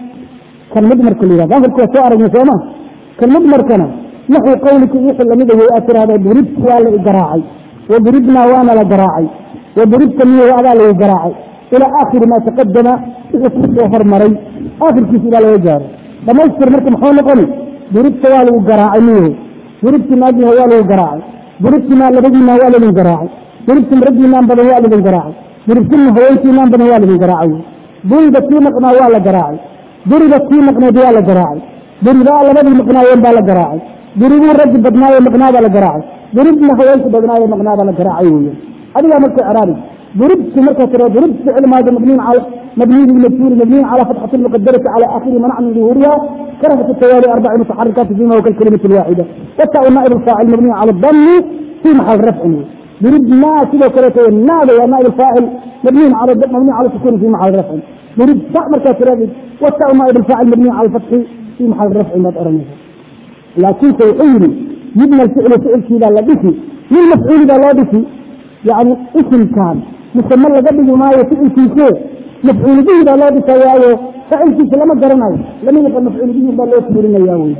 كالمضمر كل هذا ظاهر كل سؤال مسوما كالمضمر كان نحو قولك يحل لمده يأثر هذا ضربت ولا إجراعي وضربنا وانا لجراعي وضربت لي وأنا لجراعي إلى آخر ما تقدم اسمك وفر مري آخر كيس إلى الوجار dhamaystir marka muxuu noqoni duribta waa lagu garaacay miyahu duribti naagina waa lagu garaacay duribtina labadiina waa ladin garaacay duribti raggiinaan badan waa ladin garaacay duribtina haweenkiinaan badan waa ladin garaacay duriba kii maqnaa waa la garaacay duriba kii maqneed waa la garaacay duribaa labadii maqnaayeen baa la garaacay duribuu raggi badnaaye maqnaabaa la garaacay duribna haweenki badnaaye maqnaabaa la garaacay weya adigaa marka icraabi ضربت مركز ضربت فعل ماضي مبني على مبني للمجهول مبني على فتحة المقدرة على آخر منع من ظهورها كرهة التوالي أربع متحركات فيما هو كالكلمة الواحدة والتاء نائب الفاعل مبني على الضم في محل رفع ضرب ما كذا كرهة النادى ونائب الفاعل مبني على الضم مبني على السكون في محل رفع ضرب تاء مركز والتاء نائب الفاعل مبني على الفتح في محل رفع ما تأرمها لكن سيقول يبنى الفعل فعل كذا لا بكي من مفعول ذا لا بكي يعني اسم كان مسمى لقى بيجي معايا فعل كيسه مفعول به ده لا بسواه فعل كيسه لما قرناه لم يبقى مفعول به ده لا يكبرنا ياوي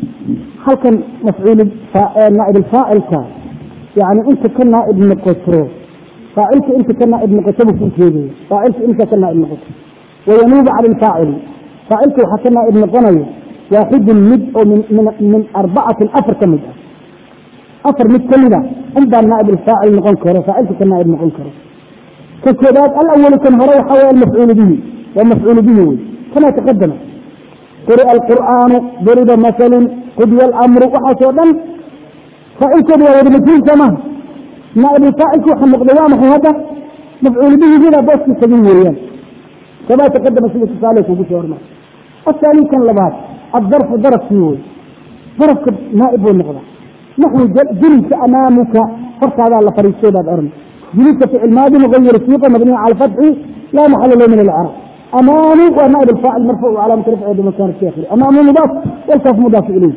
هل كان مفعول نائب الفاعل كان يعني انت كان نائب نقصره فاعلك انت كان نائب نقصره في كيده فاعلك انت كان نائب نقصره وينوب على الفاعل فاعلك وحكى نائب نقصره واحد مد من من من أربعة أفر كمدة أفر مد كمدة عند نائب الفاعل نقول كره فاعلك كان نائب نقول كره كالكتاب الأول كان هو حوى المفعول به والمفعول به كما تقدم قرئ القرآن ضرب مثل قضي الأمر وحسودا فإن كبير ودمتين سما نائب الفاعل كوحا مقدوام هذا مفعول به هنا بس سبيل كما تقدم سيدة صالح وقش ورما الثاني كان لبات الظرف ظرف فيه ظرف نائب والنقضة نحن جلس أمامك فرق هذا الله فريق سيدة الأرمي جلوس فعل ماضي مغير الصيغه مبني على الفتح لا محل له من الاعراب امامي ونائب الفاعل مرفوع وعلامه رفعه بمكان الشيخري امامي مضاف والكاف مضاف اليه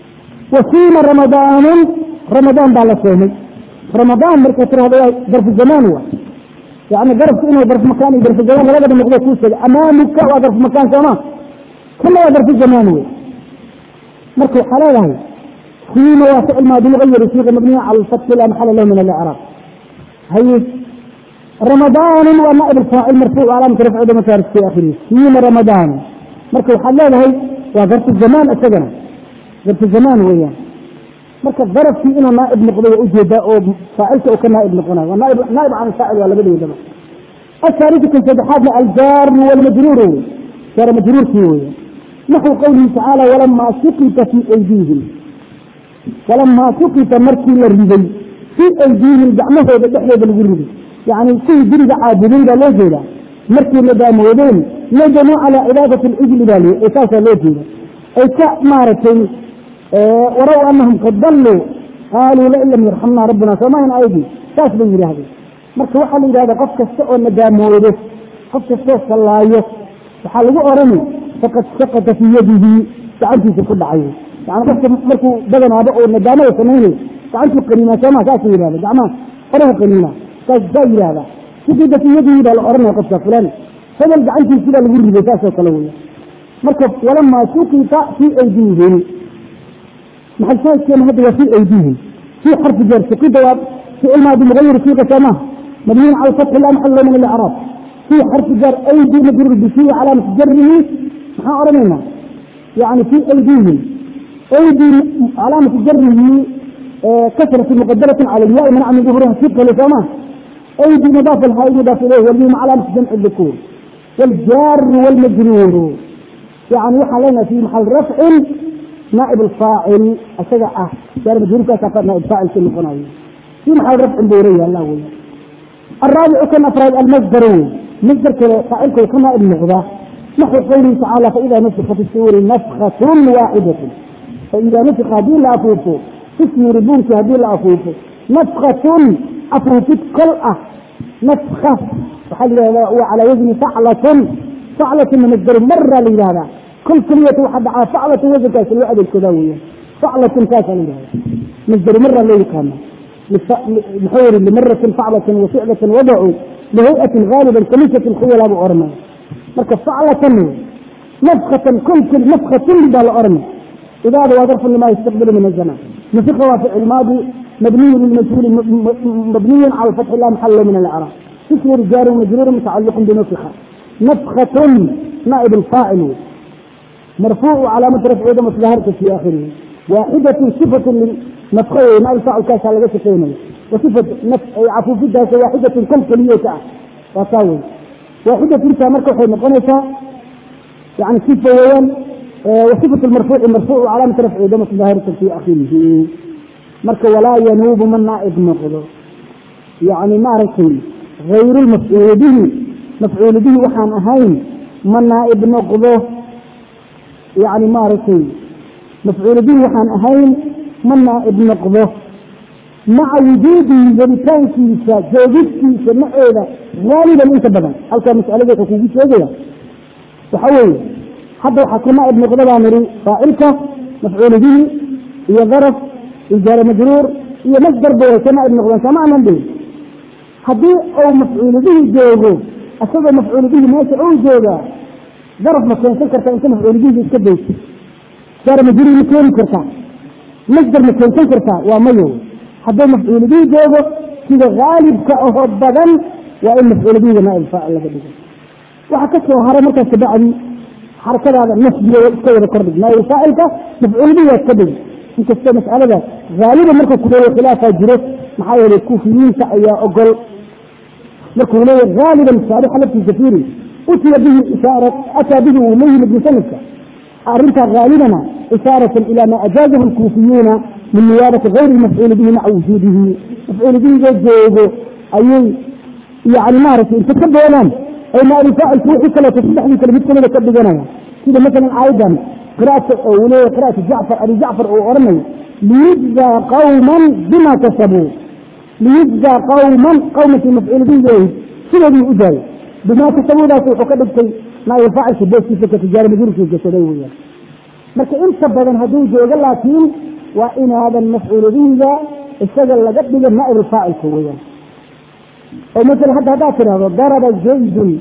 وصيم رمضان رمضان بعد صومي رمضان مركز هذا ظرف الزمان هو يعني ظرف انه ظرف مكان ظرف الزمان لا بد مقدار توصل امامك وظرف مكان كمان كله ظرف الزمان هو مركز حلاله صيم وفعل ماضي مغير الصيغه مبنيه على الفتح لا محل له من الاعراب هي رمضان ونائب الفاعل مرفوع علامة رفع دمتارك في آخره سين رمضان مركب حلال هي وظرف الزمان أسجنا ظرف الزمان وياه مركب ظرف في إنه نائب نقضي وأجهد أو فاعلته أو كنائب نقضي ونائب نائب عن الفاعل ولا بدي دم الثالث كنت تحاد الجار والمجرور جار مجرور فيه وياه نحو قوله تعالى ولما سقط في أيديهم ولما سقط مركي الربي في أيديهم دعمه بدحله بالغرب yani kuwii guriga caabudin baa loo jeeda markii la daamoodeen nadamuu calaa cibaadati lijli baa l saasaa loo jeeda ay ka maaragtay waraw anahum qad dalluu qaaluu lain lam yarxamna rabbuna soomahan aydi saas bay yidhaahdeen marka waxaa la yidhahda qof kasta oo nadaamoodo qof kastoo sallaayo waxaa lagu orani faqad saqata fii yadihi gacantiisa ku dhacay yani qofka markuu badanaaba oo nadaamada samaynayo gacantuu qaniinaa sooma saasa yihahda gacmaha farahu qaniinaa saas saa yidhahda saqida fii yadihi baa la oranaya qofka fulan hebel gacantiisi baa lagu riday saasoo kale weya marka walamaa sukita fii aydihim maxay shaahidkeena hadda waa fii aydihim fii xarfi jar sukida waa ficil maadi mugayir siiqa soomaha mabniyin cala fatxi laa maxalla min alacraab fii xarfi jar aydi majruur bifii calaamati jarihi maxaan odhanaynaa yani fii aydihim aydi calaamati jarihi kasrati muqadaratin cala lyaai manaca min duhuriha siqale sooma aydi mudaafa alhaa mudaaf ilayh walmim calaamati jamci dukuur والجار والمجرور يعني وحا لنا في محل رفع نائب الفاعل أشجع أه جار مجرور كاسا نائب فاعل في القناوي في محل رفع بورية الله وي الرابع كان أفراد المصدر مصدر فاعل كما النغضة نحو قوله تعالى فإذا نفخت في الصور نفخة واحدة فإذا نفخ هذه لا أفوف في الصور بونك هذه لا أفوف نفخة أفوفت كلأة نفخة وعلى وزن فعلة فعلة من الدر مرة لهذا كل كلية واحد على فعلة وزن كاس الوعد الكذوية فعلة كاس لهذا مصدر مرة اللي كان محور لمرة فعلة وفعلة وضعوا لهيئة غالبا كنيسة الخيل أبو أرمى مركز فعلة نفخة كل كل نفخة بدال أرمى إذا هذا ظرف لما يستقبل من الزمان نفخ وفعل الماضي مبني للمجهول مبني على الفتح لا محل من الإعراب اسم رجال ومجرور متعلق بنفخة نفخة نائب الفاعل مرفوع علامة رفع دم ظاهرة في آخره واحدة صفة للنفخة نائب الفاعل كاس على جسد كينه وصفة نفخ عفو فيها واحدة كل كلية وطاول واحدة تلك مركة حين قنفة يعني صفة وين وصفة المرفوع المرفوع علامة رفع دم ظاهرة في آخره مركة ولا ينوب من نائب نقضه يعني معركة غير المفعول به مفعول به وحان أهين من نائب نقضه يعني ماركي مفعول به وحان أهين من نائب نقضه مع وجود ذلكان كيسا جوجد كيسا معيدا غالبا انت بدن هل كان مسألة ذلك كيسا شوية تحول حتى حكى نائب نقضه بامري فائلك مفعول به هي ظرف إجارة مجرور هي مصدر بوي نائب نقضه سمعنا به haddii uu mafcuulu bihi joogo isagoo mafcuulu bihi meesha uu joogaa daraf ma keensan kartaa inta mafcuulu bihi iska dayso jaara majruur ma keeni kartaa masdar ma keensan kartaa waa mayo hadduu mafcuulu bihi joogo sida haalibka ahoo badan waa in mafcuulu bihiga naaib faacil laga dhigo waxaa ka soo haray markaas kabacdi xarakadaada nasbiga iska wada kordhig naaib faacilka mafcuulu bihi waa iska dhig inkastoo mas'alada haaliban marka kuleeya khilaafaa jiro maxaa yeelay kuufiyiinta ayaa ogol markuu leeyahy haaliban saarixa laftiisa fiiri utiya bihi ishaara ataa bihi uu la yimid musanifka arrintaa haalibana ishaaratan ilaa maa ajaazahu lkuufiyuuna min niyaabati gayri lmafcuuli bihi maca wujuudihi mafcuuli bihiga joogo ayay yani maaragtay inta ka doonaan ay naabi faacilku wixii kaleeto saddexdii kale mid kamida ka dhiganaya sida masalan aayadan qiraata oo uu leeyahy qiraata jacfar abi jacfar uu oranayo liyujzaa qawman bima kasabuu liyujzaa qawman qawmankii mafcuul bihi sidoodii u daayay bimaa kasabuudaas wuxuu ka dhigtay naaib faacilka booskiisa ka tijaara majruurkii gasaday weyaan marka inta badan hadduu joogo laakiin waa inaadan mafcuul bihiga isaga laga dhiga naaib faacilka weyaan oo masala hadda haddaad tidhahdo daraba zaydun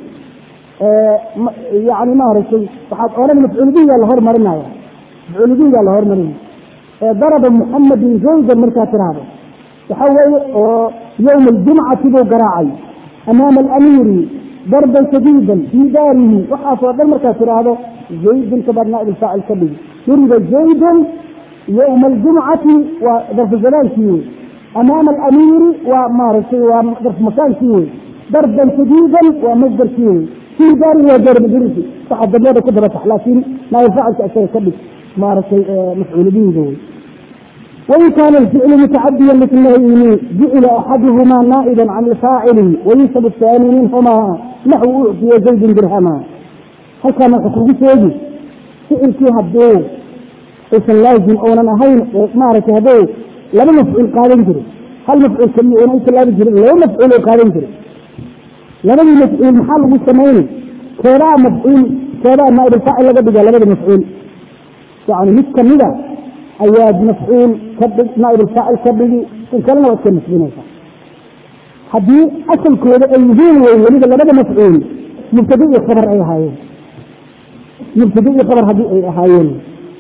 yani maaragtay waxaad odhan mafcuul bihiga la hormarinaya mafcuul bihiga la hormarinaya daraba muxamadin zaydan markaad tidhaahdo waxa weeye oo yowma aljumcati buu garaacay amaama alamiiri darban shadiidan fii daarihi waxaasoo dhan markaad tidhaahdo zaydun kabaad naaib faacil ka dhigi duriba zaydun yowma aljumcati waa darfu zamaankii wey amaama alamiiri waa maaragtay waa darfu makaankii wey darban shadiidan waa masdarkii wey fii daarihi waa jaar majruurki waxaa dambeeda ku daba tax laakiin naaib faacilka isaga ka dhig maaragtay mafcuul bihiga wey وإن كان الفعل متعديا مثل جعل أحدهما نائبا عن الفاعل وينسب الثاني منهما نحو أعطي زيد درهما هل كان حكم سيدي فعل فيها الدور إيش اللازم أو أنا هين مارك هذول لما مفعول قادم جري هل مفعول كمي أو إيش اللازم جري لو مفعول قادم جري لما مفعول محل مستمعين كذا مفعول كذا نائب الفاعل لقد بقى لقد مفعول يعني مش كمية أياد مفعول كبد نائب الفاعل كبدي إن كان لو كان مسلمين حدي أصل كود أيهين ويولد لبدا مفعول مبتدئ خبر أي هاي مبتدئ خبر هدي أي هايين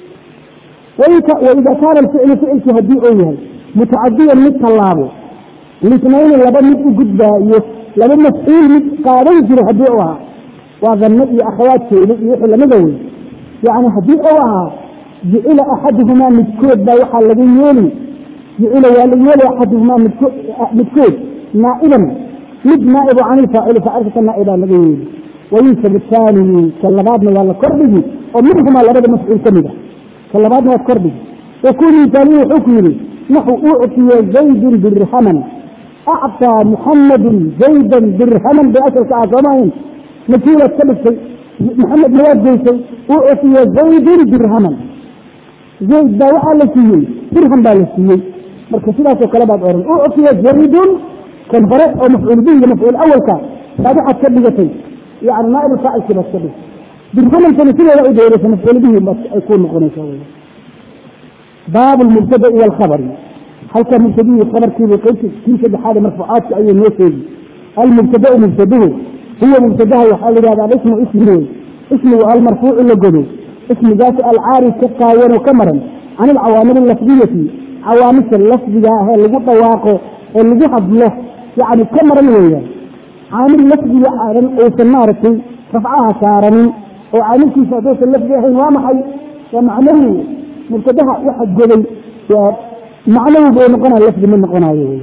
وإذا كان الفعل فعل هدي أيها متعديا مثل الله الاثنين لبدا مثل جدا لبدا مفعول مثل قارن جري هدي أوها وظنئي أخواتي يحل مدوي يعني هدي أوها جعل أحدهما مدكود با وحا لغي يولي جعل يولي أحدهما مدكود نائبا مد نائب عن الفاعل فعرفة النائبة لغي يولي وينسب الثاني كاللبادنا ولا كربه ومنهما لبدا مسؤول كمدا كاللبادنا والكربه يكون ثاني حكمه نحو أعطي زيد درهما أعطى محمد زيدا درهما بأسر كعظمين نتيلة كبسي محمد مواد جيسي أعطي زيد درهما زيد baa waxaa la siiyey dirham baa la siiyey marka sidaasoo kale baad oran uctiya jaridun kan hore oo mafcuul bihi iyo mafcuul awalka baad waxaad ka dhigatay yani naaib faacilkii baad ka dhigtay dirhamantani sideeda u dheeraysa mafcuul bihi ay ku noqonaysa wy baabu lmubtada'i walkhabari halka mubtadihii khabarkiibu qaybti kii saddexaad marfuucaadka ayuu noo sheegi almubtada'u mubtaduhu huwa mubtadaha waxaa la yihahda alismu ismi wey ismigu almarfuucu la godo اسمجاس العاري كقاين وكمرا عن العوامل اللفظية عوامل اللفظية هي اللي قد واقع اللي قد له يعني كمرا ويا عامل اللفظية عارن او سنارتي رفعها كارن وعامل كيف دوس اللفظية هي وامحي ومعنوي مرتدها واحد جبل معنوي بين قنا اللفظ من قنا ويا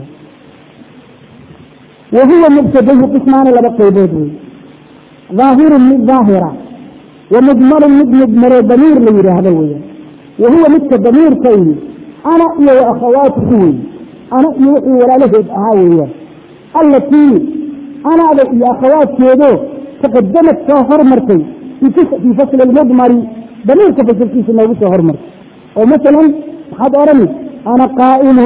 وهو مبتدئ قسمان لبقى بيدوي ظاهر من ظاهره ومضمر مد مضمر ضمير لي هذا ويا وهو مثل ضمير كيني انا إيه واخواتي وي انا إيه ولا له هاوية التي انا يا اخوات كيدو تقدمت شهر مرتين في في فصل المضمر ضمير كفصل كيس ما شهر مرتين ومثلا حد ارمي انا قائم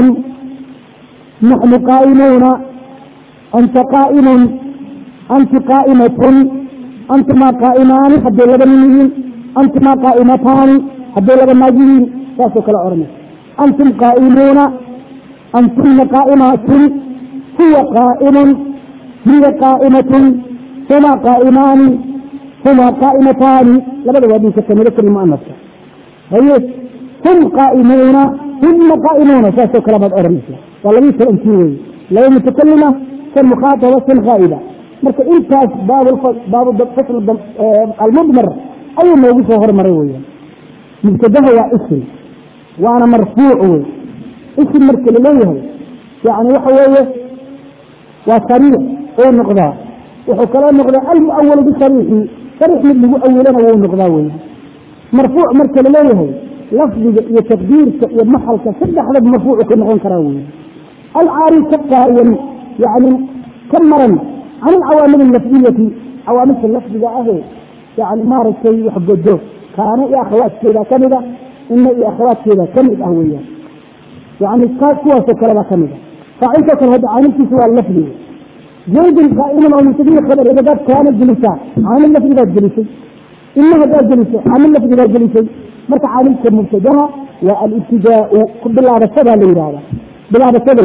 نحن قائمون انت قائم انت قائمة أنتما قائمان حتى لغا منين أنتما قائمتان حتى لغا ماجين ساسو كلا أرمي أنتم قائمون أنتم قائمات هو قائم هي قائمة هما قائمان هما قائمتان لبدا ودي سكن لك المؤنث هي هم قائمون هم قائمون ساسو كلا بد أرمي والله يسأل أنتي لو متكلمة كالمخاطبة غائبة marka intaas baab fasl almudmar ayuu noogu soo hormaray weyan mubtadaha waa ism waana marfuuc wey ism marka laleeyahay yani waxa weeye waa sariix oo noqdaa wuxuu kaloo noqdaa almuawalu bisariixi sariix mid lagu awilana wuu noqdaa weya marfuuc marka laleeyahay lafdiga iyo taqdiirka iyo maxalka saddexdaba marfuucu ka noqon karaa weya alcaari ka qaayan yani ka maran عن العوامل اللفظية عوامل اللفظية أهي يعني ما رأيت يحبده كان يا أخوات كذا كذا إن يا أخوات كذا كذا أهوية يعني كوا سكرة كذا فعند كان هذا عامل في سؤال اللفظي زيد قائما أو مستدير خبر إذا قد كان الجلسة عامل اللفظي ذات جلسة إنه هذا جلسة عامل اللفظي ذات جلسة مرت عامل كمبتدأ والابتداء بالله هذا لإرادة بالله هذا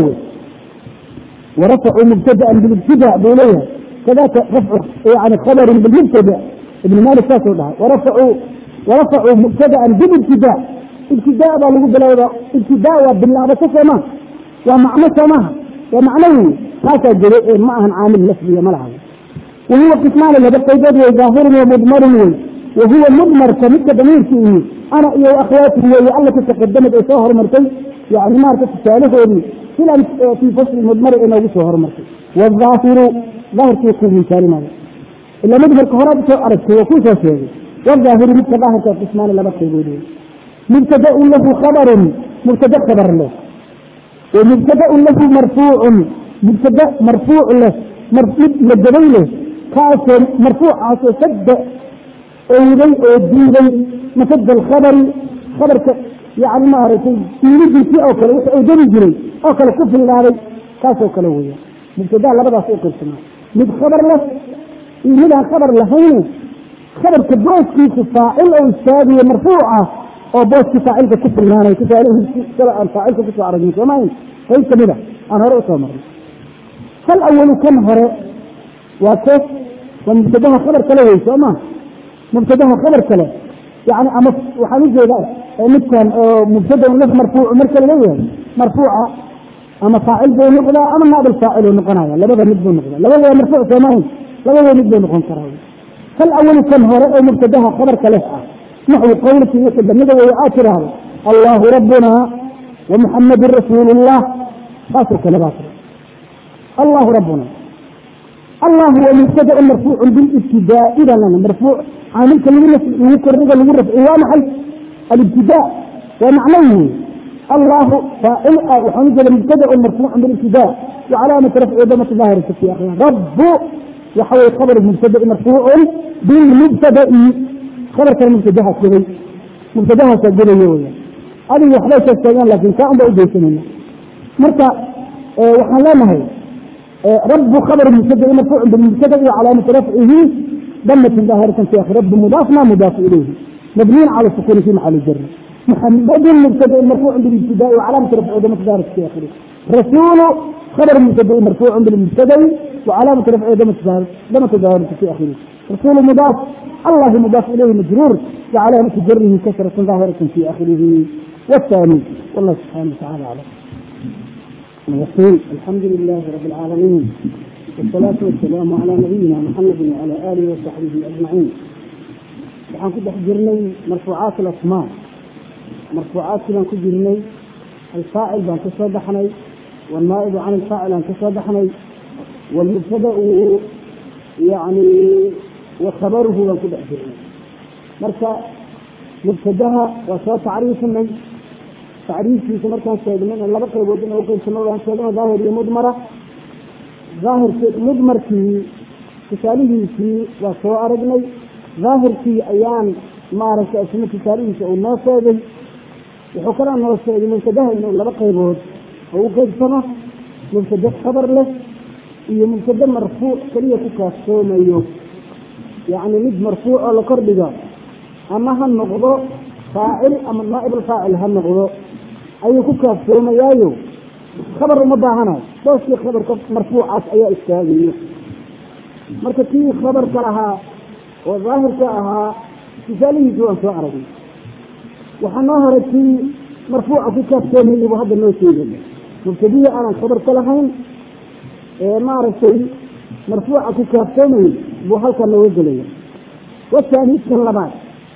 ورفعوا مبتدا بالابتداء بإليها كذاك رفع يعني خبر بالمبتدا ابن مالك فاسد ورفعوا ورفعوا مبتدا بالابتداء ابتداء بقى بلا ابتداء بالله بس ما ومعنى سماها ومعنوي هذا جريء معها عامل لفظي ملعب وهو قسمان اللي بقى ظاهر ومضمر وهو مضمر كمثل ضمير فيه انا يا اخواتي ويا الله تقدمت شهر مرتين يعني ما ركبت الثالث سلا في فصل المضمر إنه وسه هرمرك والظاهر ظاهر كيكون من كلمة إلا مدبر كهرب سو أرد وكون سو شيء والظاهر مثل ظاهر كقسمان لا بس يقولون مبتدأ له خبر mubtada khabar leh ومبتدا له مرفوع مبتدا مرفوع له mid la gabay leh kaasoo marfuucaasoo sadda owday oo diiday masada alkhabari khabarka yani maaragtay diidiisii oo kale wix owdani jiray oo kale ku fillaaday kaasoo kale weya mubtadaa labadaas u qaybsamaa mid khabar leh iyo mid aan khabar lahayne khabarka booskiisa faacil oo istaagiye marfuuca oo booskii faacilka ku filnaanay tusaalehii aan faacilka kusoo aragnin soomayn qayb kamida aan hore usoo marnay hal awalu kan hore waa ke waa mubtadaha khabar kale wey soo ma mubtadaha khabar kale yani ama waxaan ujeedaa midkan oo mubtada laf marfuuc marka laleeyahay marfuuca ama faacil buu noqdaa ama naabl faacil noqonaya labada mid buu noqdaa labada waa marfuuc soomahin labada mid buu noqon karaa hal awalu kan hore oo mubtadaha khabarka leh ah naxwi qowlkii wixii damida wey aad tiraahdo allahu rabbuna wa muxamadun rasuulu llah saasoo kale baa tira allahu rabbuna allah waa mubtada marfuuc bilibtidaai baa lana marfuuc caamilka lagu kordhiga lagu rafci waa maxay alibtidaa waa macnahu allahu faacil ah waxaan ujeeda mubtada marfuuc bilibtidaa wacalaamati rafci damati daahirata fi akhira rabu waxa weye khabar mubtada marfuucun bilmubtadai khabarkana mubtadaha gubay mubtadahaasa gubayo weya adigu waxbay sheegteegaan laakin kaa un baa udaysanayna marka waxaan leenahay رب خبر مبتدا مرفوع بالمبتدا وعلامة رفعه ضمة ظاهرة في آخر رب مضاف ما مضاف إليه مبني على السكون في محل الجر محمد مبتدا مرفوع بالابتداء وعلامة رفعه ضمة ظاهرة في آخره رسول خبر مبتدا مرفوع بالمبتدا وعلامة رفعه ضمة ضمة ظاهرة في آخره رسول مضاف الله مضاف إليه مجرور وعلامة جره كسرة ظاهرة في آخره والثاني والله سبحانه وتعالى أعلم يقول الحمد لله رب العالمين والصلاة والسلام على نبينا محمد وعلى آله وصحبه أجمعين waxaan ku dhex jirnay marfuucaat alasmaa marfuucaadkii baan ku jirnay alfaacil baan ka soo baxnay waalnaa'ibu can alfaacil aan ka soo baxnay waalmubtadau yani wa khabaruhu baan ku dhex jirnay marka mubtadaha waa soo tacriifinay tacriifkiisa markaan sheegnay in laba qaybood in uqaybsano waan sheegna daahir iyo mudmara daahirki mudmarkii tusaalihiisii waa soo aragnay daahirkii ayaan maaragtay isna tusaalihiisa uu noo sheegay wuxuu kalaa noo sheegay mubtadaha inuu laba qaybood oo u qeybsano mubtade khabar leh iyo mubtade marfuuc keliya ku kaaftoomayo yacni mid marfuuc oo la kordhiga ama ha noqdo faacil ama naaib alfaacil ha noqdo ayuu ku kaaftoomayaayo khabar uma baahanayo booskii khabarka marfuucaas ayaa istaagayo marka kii khabarka lahaa oo daahirka ahaa tusaalihiisi waan soo aragnay waxaa noo horay kii marfuuca ku kaaftoomayay buu hadda noo sheegaya mubtadihii aanan khabarka lahayn ee maaragtay marfuuca ku kaaftoomayay buu halkan nooga gelaya wataan midkan labaad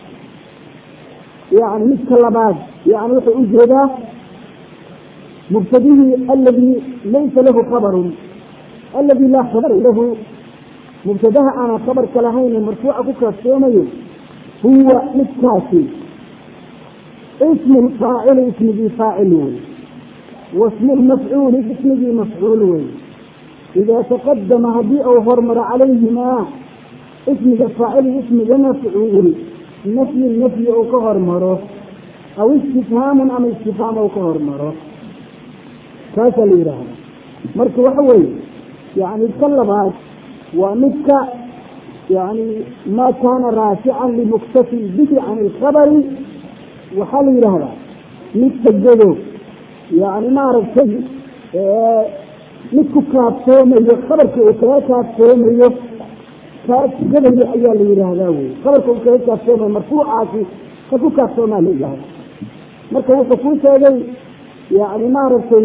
yani midka labaad yani wuxuu u jeedaa mubtadihii aladii laysa lahu khabarun aladii laa khabara lahu mubtadaha aanan khabarka lahayn marfuuca ku kaaftoomayo huwa midkaasi ismu faacili ismigii faacil wey wasmu lmafcuuli ismigii mafcuul wey idaa taqadama haddii uu hormaro calayhimaa ismiga faacili ismiga mafcuul nafyi nafyi uu ka hormaro aw istifhaamun ama istifhaam uu ka hormaro kaasaa la yidhaahda marka waxa weeye yani ka labaad waa midka yani maa kaana raafican limuktafin bihi can ilkhabari waxaa la yidhaahdaa midka godo yani maaragtay mid ku kaaftoomayo khabarka uu kaga kaaftoomayo kaas gadaya ayaa la yidhaahdaa wey khabarka uu kaga kaaftoomayo marfuucaasi ka ku kaaftoomaa la yidhahda marka wuxuu kuu sheegay yani maaragtay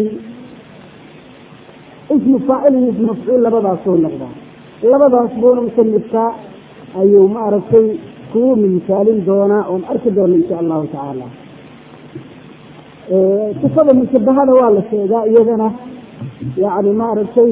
ismu faacil iyo ismu mafcuul labadaasoo noqdaa labadaas buuna musanifka ayuu maaragtay kugu misaalin doonaa oon arki doona insha allahu tacaala sifada mushabahada waa la sheegaa iyadana yani maaragtay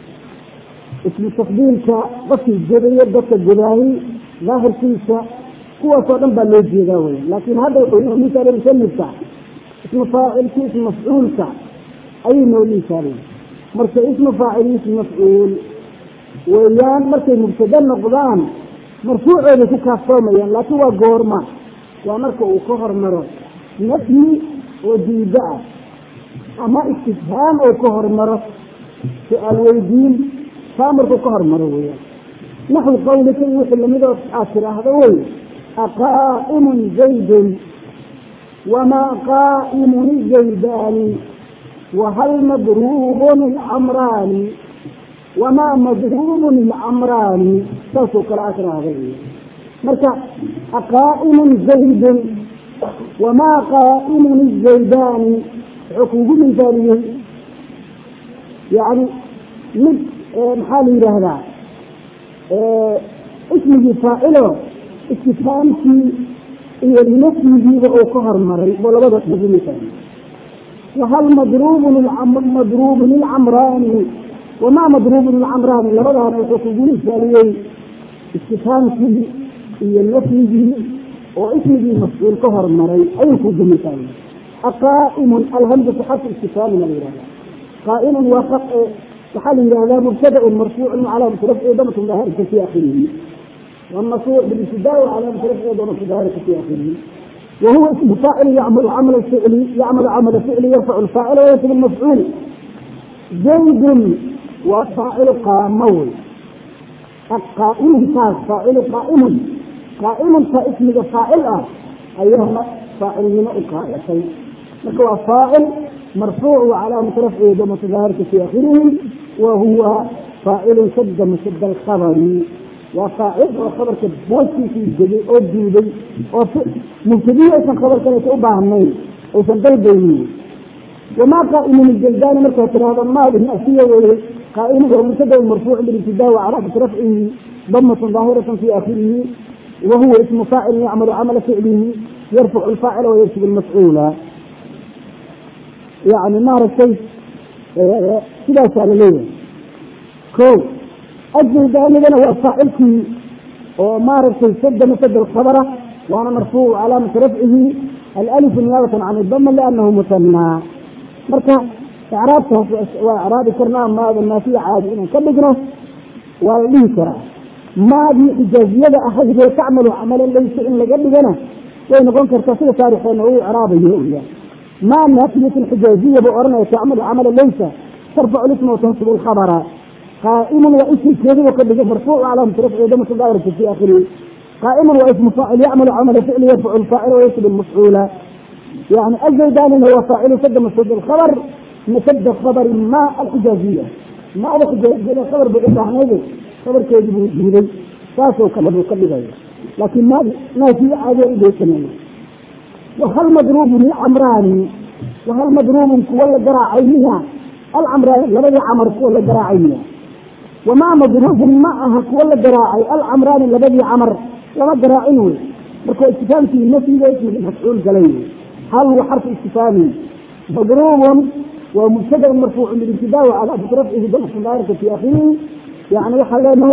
ismu tafdiilka qofkii godayo dadka godaahi daahirkiisa kuwaasoo dhan baa loo jeedaa wey laakiin hadda wuxuu misaal musanifka ismu faacilki ismu mafcuulka ayay noo misaalay marka ismu faacil ismu mafcuul weeyaan markay mubtada noqdaan marfuucooday ku kaaftoomayaan laakiin waa goorma waa marka uu ka hormaro nafyi oo diida ah ama istifhaam oo ka hormaro su-aal weydiin taa markuu ka hormaro weyaan naxwi qawlika iyo wixii lamidoo aad tiraahdo wey aqaa'imun zaydun wamaa qaa'imun zaydaani wahal madruubun ilcamraani wamaa madruubun ilcamraani saasoo kale aad tiraahda marka aqaa'imun zaydun wamaa qaa'imun izaydaani wuxuu kuugu misaaliyey yani mid maxaa la yidhaahdaa ismigii faacilo istifhaamkii iyo nafyigiiba uu ka hormaray buu labada kuugu misaaliy wahal madruubun madruubun ilcamraani wamaa madruubun ilcamraani labadaana wuxuu kuugu misaaliyey istifhaamkii iyo nafyigii oo ismigii mafcuul ka hormaray ayuu kuugu misaaliyey aqaa'imun alhamzatu xarfu istifhaamina la yihahda qaa'imun waa waxaa la yihahdaa mubtadaun marfuucun calaamatu rafci damatun daahirka fi akhirihi والمرفوع بالابتداء وعلامة رفعه ضمة ظاهرة في آخره وهو اسم فاعل يعمل عمل الفعل يعمل عمل فعل يرفع الفاعل وينصب المفعول زيد وفاعل قامول القائم كاس فاعل قائم قائم كاسم فاعل اه ايهما فاعل هنا القائتين هو فاعل مرفوع وعلامة رفعه ضمة ظاهرة في آخره وهو فاعل شد مشد الخبر وفاعل وخبر كبوسي في الجدي او ديدي او مبتدئ ايضا خبر كانت اباهمين ايضا بيبيني وما قائم من الجلدان مركز هذا ما بالنأسية قائم هو مبتدا مرفوع بالابتداء وعلامة رفعه ضمة ظاهرة في آخره وهو اسم فاعل يعمل عمل فعله يرفع الفاعل ويرسل المفعول يعني ما رسيت كذا سأل ليه كو أجل ذلك هو فاعلتي وما رسيت سد مسد الخبرة وأنا مرفوع علامة رفعه الألف نيابة عن الضم لأنه مثنى مركا إعرابته وإعراب كرنا ما الناسية عادي إنه كبقنا وليه كرا ما دي إجازية أحد تعمل عملا ليس إن لقبقنا وإن قلت كرتصية تاريخ أنه إعرابه هو ما نافية الحجازية بأرنا تعمل عملا ليس ترفع الاسم وتنصب الخبر قائم واسم كذا وقد مرفوع على رفع دم الدائرة في آخره قائم واسم فاعل يعمل عمل فعل يرفع الفاعل وينصب المفعول يعني الزيدان هو فاعل سد مسد الخبر مسد الخبر ما الحجازية ما الحجازية الخبر بإبراهيم خبر كيجب وجودي ساسو كلبه كلبه لكن ما ما في عادة إليه كمان وهل مضروب لعمراني وهل مضروب كولا جراعينها العمراني لبدي عمر كولا جراعينها وما مضروب معها كولا جراعي العمراني لبدي عمر لما جراعينه مركو استفهام في النفي ليس مفعول قليل هل هو حرف استفهامي مضروب ومبتدا مرفوع بالابتداء وعلى رفعه ضمة ظاهرة في آخره يعني وحلينه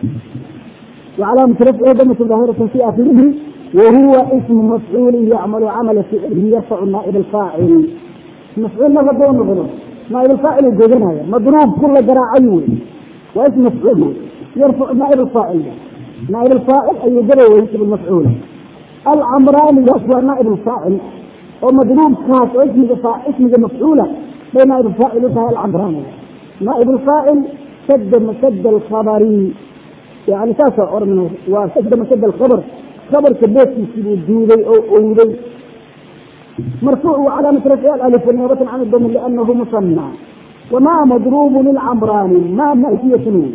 وعلامة رفعه ضمة ظاهرة في آخره وهو اسم مفعول يعمل عمل فعله يرفع النائب الفاعل مفعول ما بدون مضروب نائب الفاعل الجوزن مضروب كل جراعي واسم مفعول يرفع نائب الفاعل نائب الفاعل أي جرى ويكتب المفعول العمراني يصبح نائب الفاعل ومضروب كاس اسم اسم مفعولة بين نائب الفاعل وفاعل العمراني نائب الفاعل سد مسد الخبري يعني كاسة أرمنه وسد مسد الخبر خبر كبيت في الدودي أو أودي مرفوع وعلامة رفع الألف نيابة عن الضم لأنه مصنع وما مضروب العمراني ما مأتية نون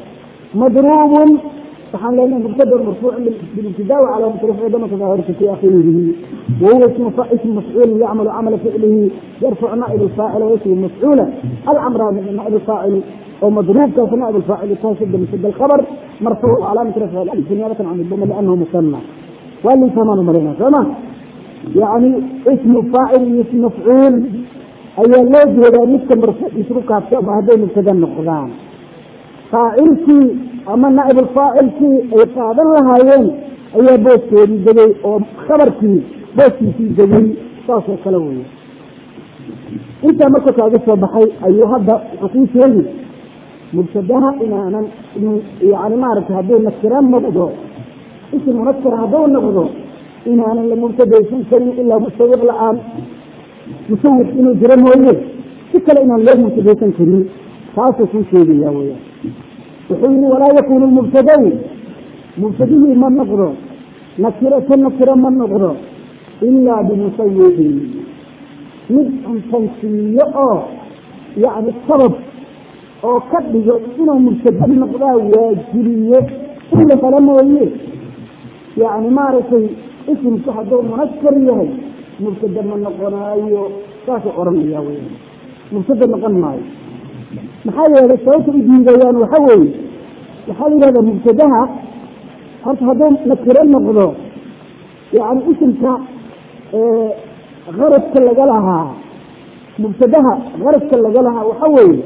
مضروب سبحان الله مبتدا مرفوع بالابتداء وعلى رفع ضمة ظاهرة في آخره وهو اسم اسم مفعول يعمل عمل فعله يرفع نائب الفاعل ويسمى المفعول العمراني نائب الفاعل ومضروب كان نائب الفاعل تنصب بمسد الخبر مرفوع علامة رفع الألف نيابة عن الضمة لأنه مثنى واللي ثمان مرينا تمام يعني اسم فاعل اسم مفعول أي اللوج ولا نسك مرفوع يسرقها في هذين مبتدا القرآن فاعلتي أما نائب الفاعل في قادر لهايين ayaa booskeedii degay oo khabarkii booskiisii degay saasoo kale weeye intaa marka kaaga soo baxay ayuu hadda wuxuu kuu sheegi mubtadaha inaanan yani maaragtay hadduu nakira noqdo isim munakira hadduu noqdo inaanan la mubtadaysan karin ilaa musawiq la-aan musawiq inuu jiro mooye si kale inaan loo mubtadaysan karin taasuu kuu sheegaya weya wuxuu yihi walaa yakunu mubtadaw mubtadihii ma noqdo nakirata nakira ma noqdo ilaa bimusawiqin mid cuntansiiyo oo yani sabab oo ka dhigo inuu mubtada noqdaa waajibiye in la helo mooye yani maaragtay isimku hadduu munakar yahay mubtada ma noqonaayo saasuu oranaya wy mubtada noqon maayo maxaa yeelay sababta u diidayaan waxa weeye waxaa la yihahdaa mubtadaha horta hadduu nakiro noqdo yani isimka qaradka laga lahaa mubtadaha qaradka laga lahaa waxa weeye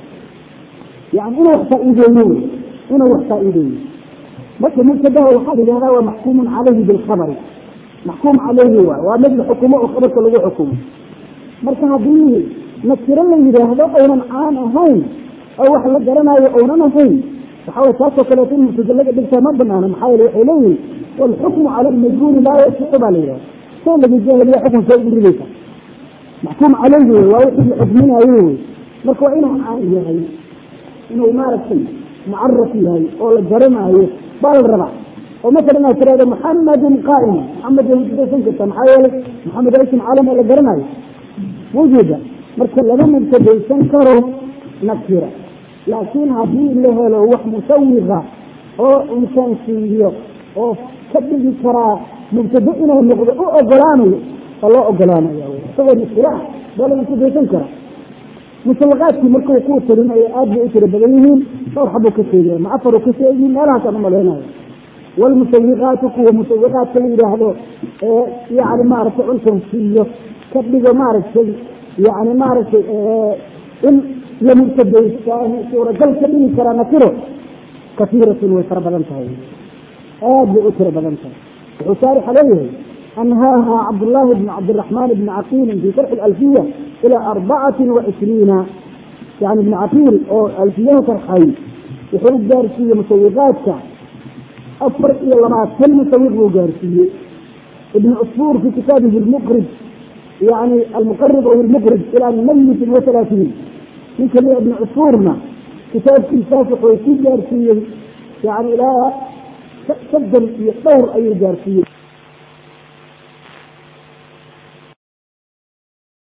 yani inuu wax faa-iideeyo wey inuu wax faa-iideeyo marka mubtadaha waxaa la yihahdaa waa maxkuumun calayhi bilkhabari maxkuum calayhi waay waa mid la xukumo oo khabarka lagu xukumo marka haddii nakiro la yidhaahdo aynan caan ahayn oo wax la garanayo oynan ahayn waxa way taasoo kaleeto in mubtada laga dhigtaa ma banaano maxaa yeele waxay leeyihin walxukmu cala almajhuuli laa yasixu baa la yidhahda soo laga jahiliya xukunka ugu ridaysa maxkuum calayhi wey waa wixii la xukminayo wey marka waa inuu caan yahay inuu maaragtay mucaraf yahay oo la garanaayo baa la rabaa oo masalan inaad tirahdo maxamedun qaa'im maxamed way mubtadaysan kartaa maxaa yeelay maxamed waa ism caalam oo la garanayo mawjuuda marka lama mubtadaysan karo nakira laakiin haddii la helo wax musawiqa oo cunsansiiyo oo ka dhigi karaa mubtado inuu noqdo u ogolaanayo waa loo ogolaanaya isagoo nakira ah baa la mubtadaysan karaa musawiqaadkii markuu kuu tirinayo aad bay u tiro badan yihiin dhowr xabuu ka sheegaya ma afaru ka sheegi meelahaasaan umalaynayo walmusawiqaatu kuwa musawiqaadka la yidhaahdo ee yani maaragtay cunsansiiyo ka dhigo maaragtay yani maaragtay in la mubtadaystaan suuragal ka dhigi karaa nakiro kasiiratun way fara badan tahay aad bay u tiro badan tahay wuxuu shaarixa leeyahay anhaaha cabdullaahi bn cabdiraxmaan bni caqiilin fi sharxi alfiya ilaa arbacatin wa cishriina yani ibni caqiil oo alfiyaha sharxay wuxuu gaarsiiyey musawiqaadka afar iyo labaatan musawiq buu gaarsiiyey ibn cusfuur fi kitaabihi lmuqrib yani almuqarib aw lmuqrib ilaa mayitin wa halaatiin ninka lia ibn cusfuurna kitaabkiisaas wuxuu ku gaarsiiyey yani ilaa soddon iyo dhowr ayuu gaarsiiyey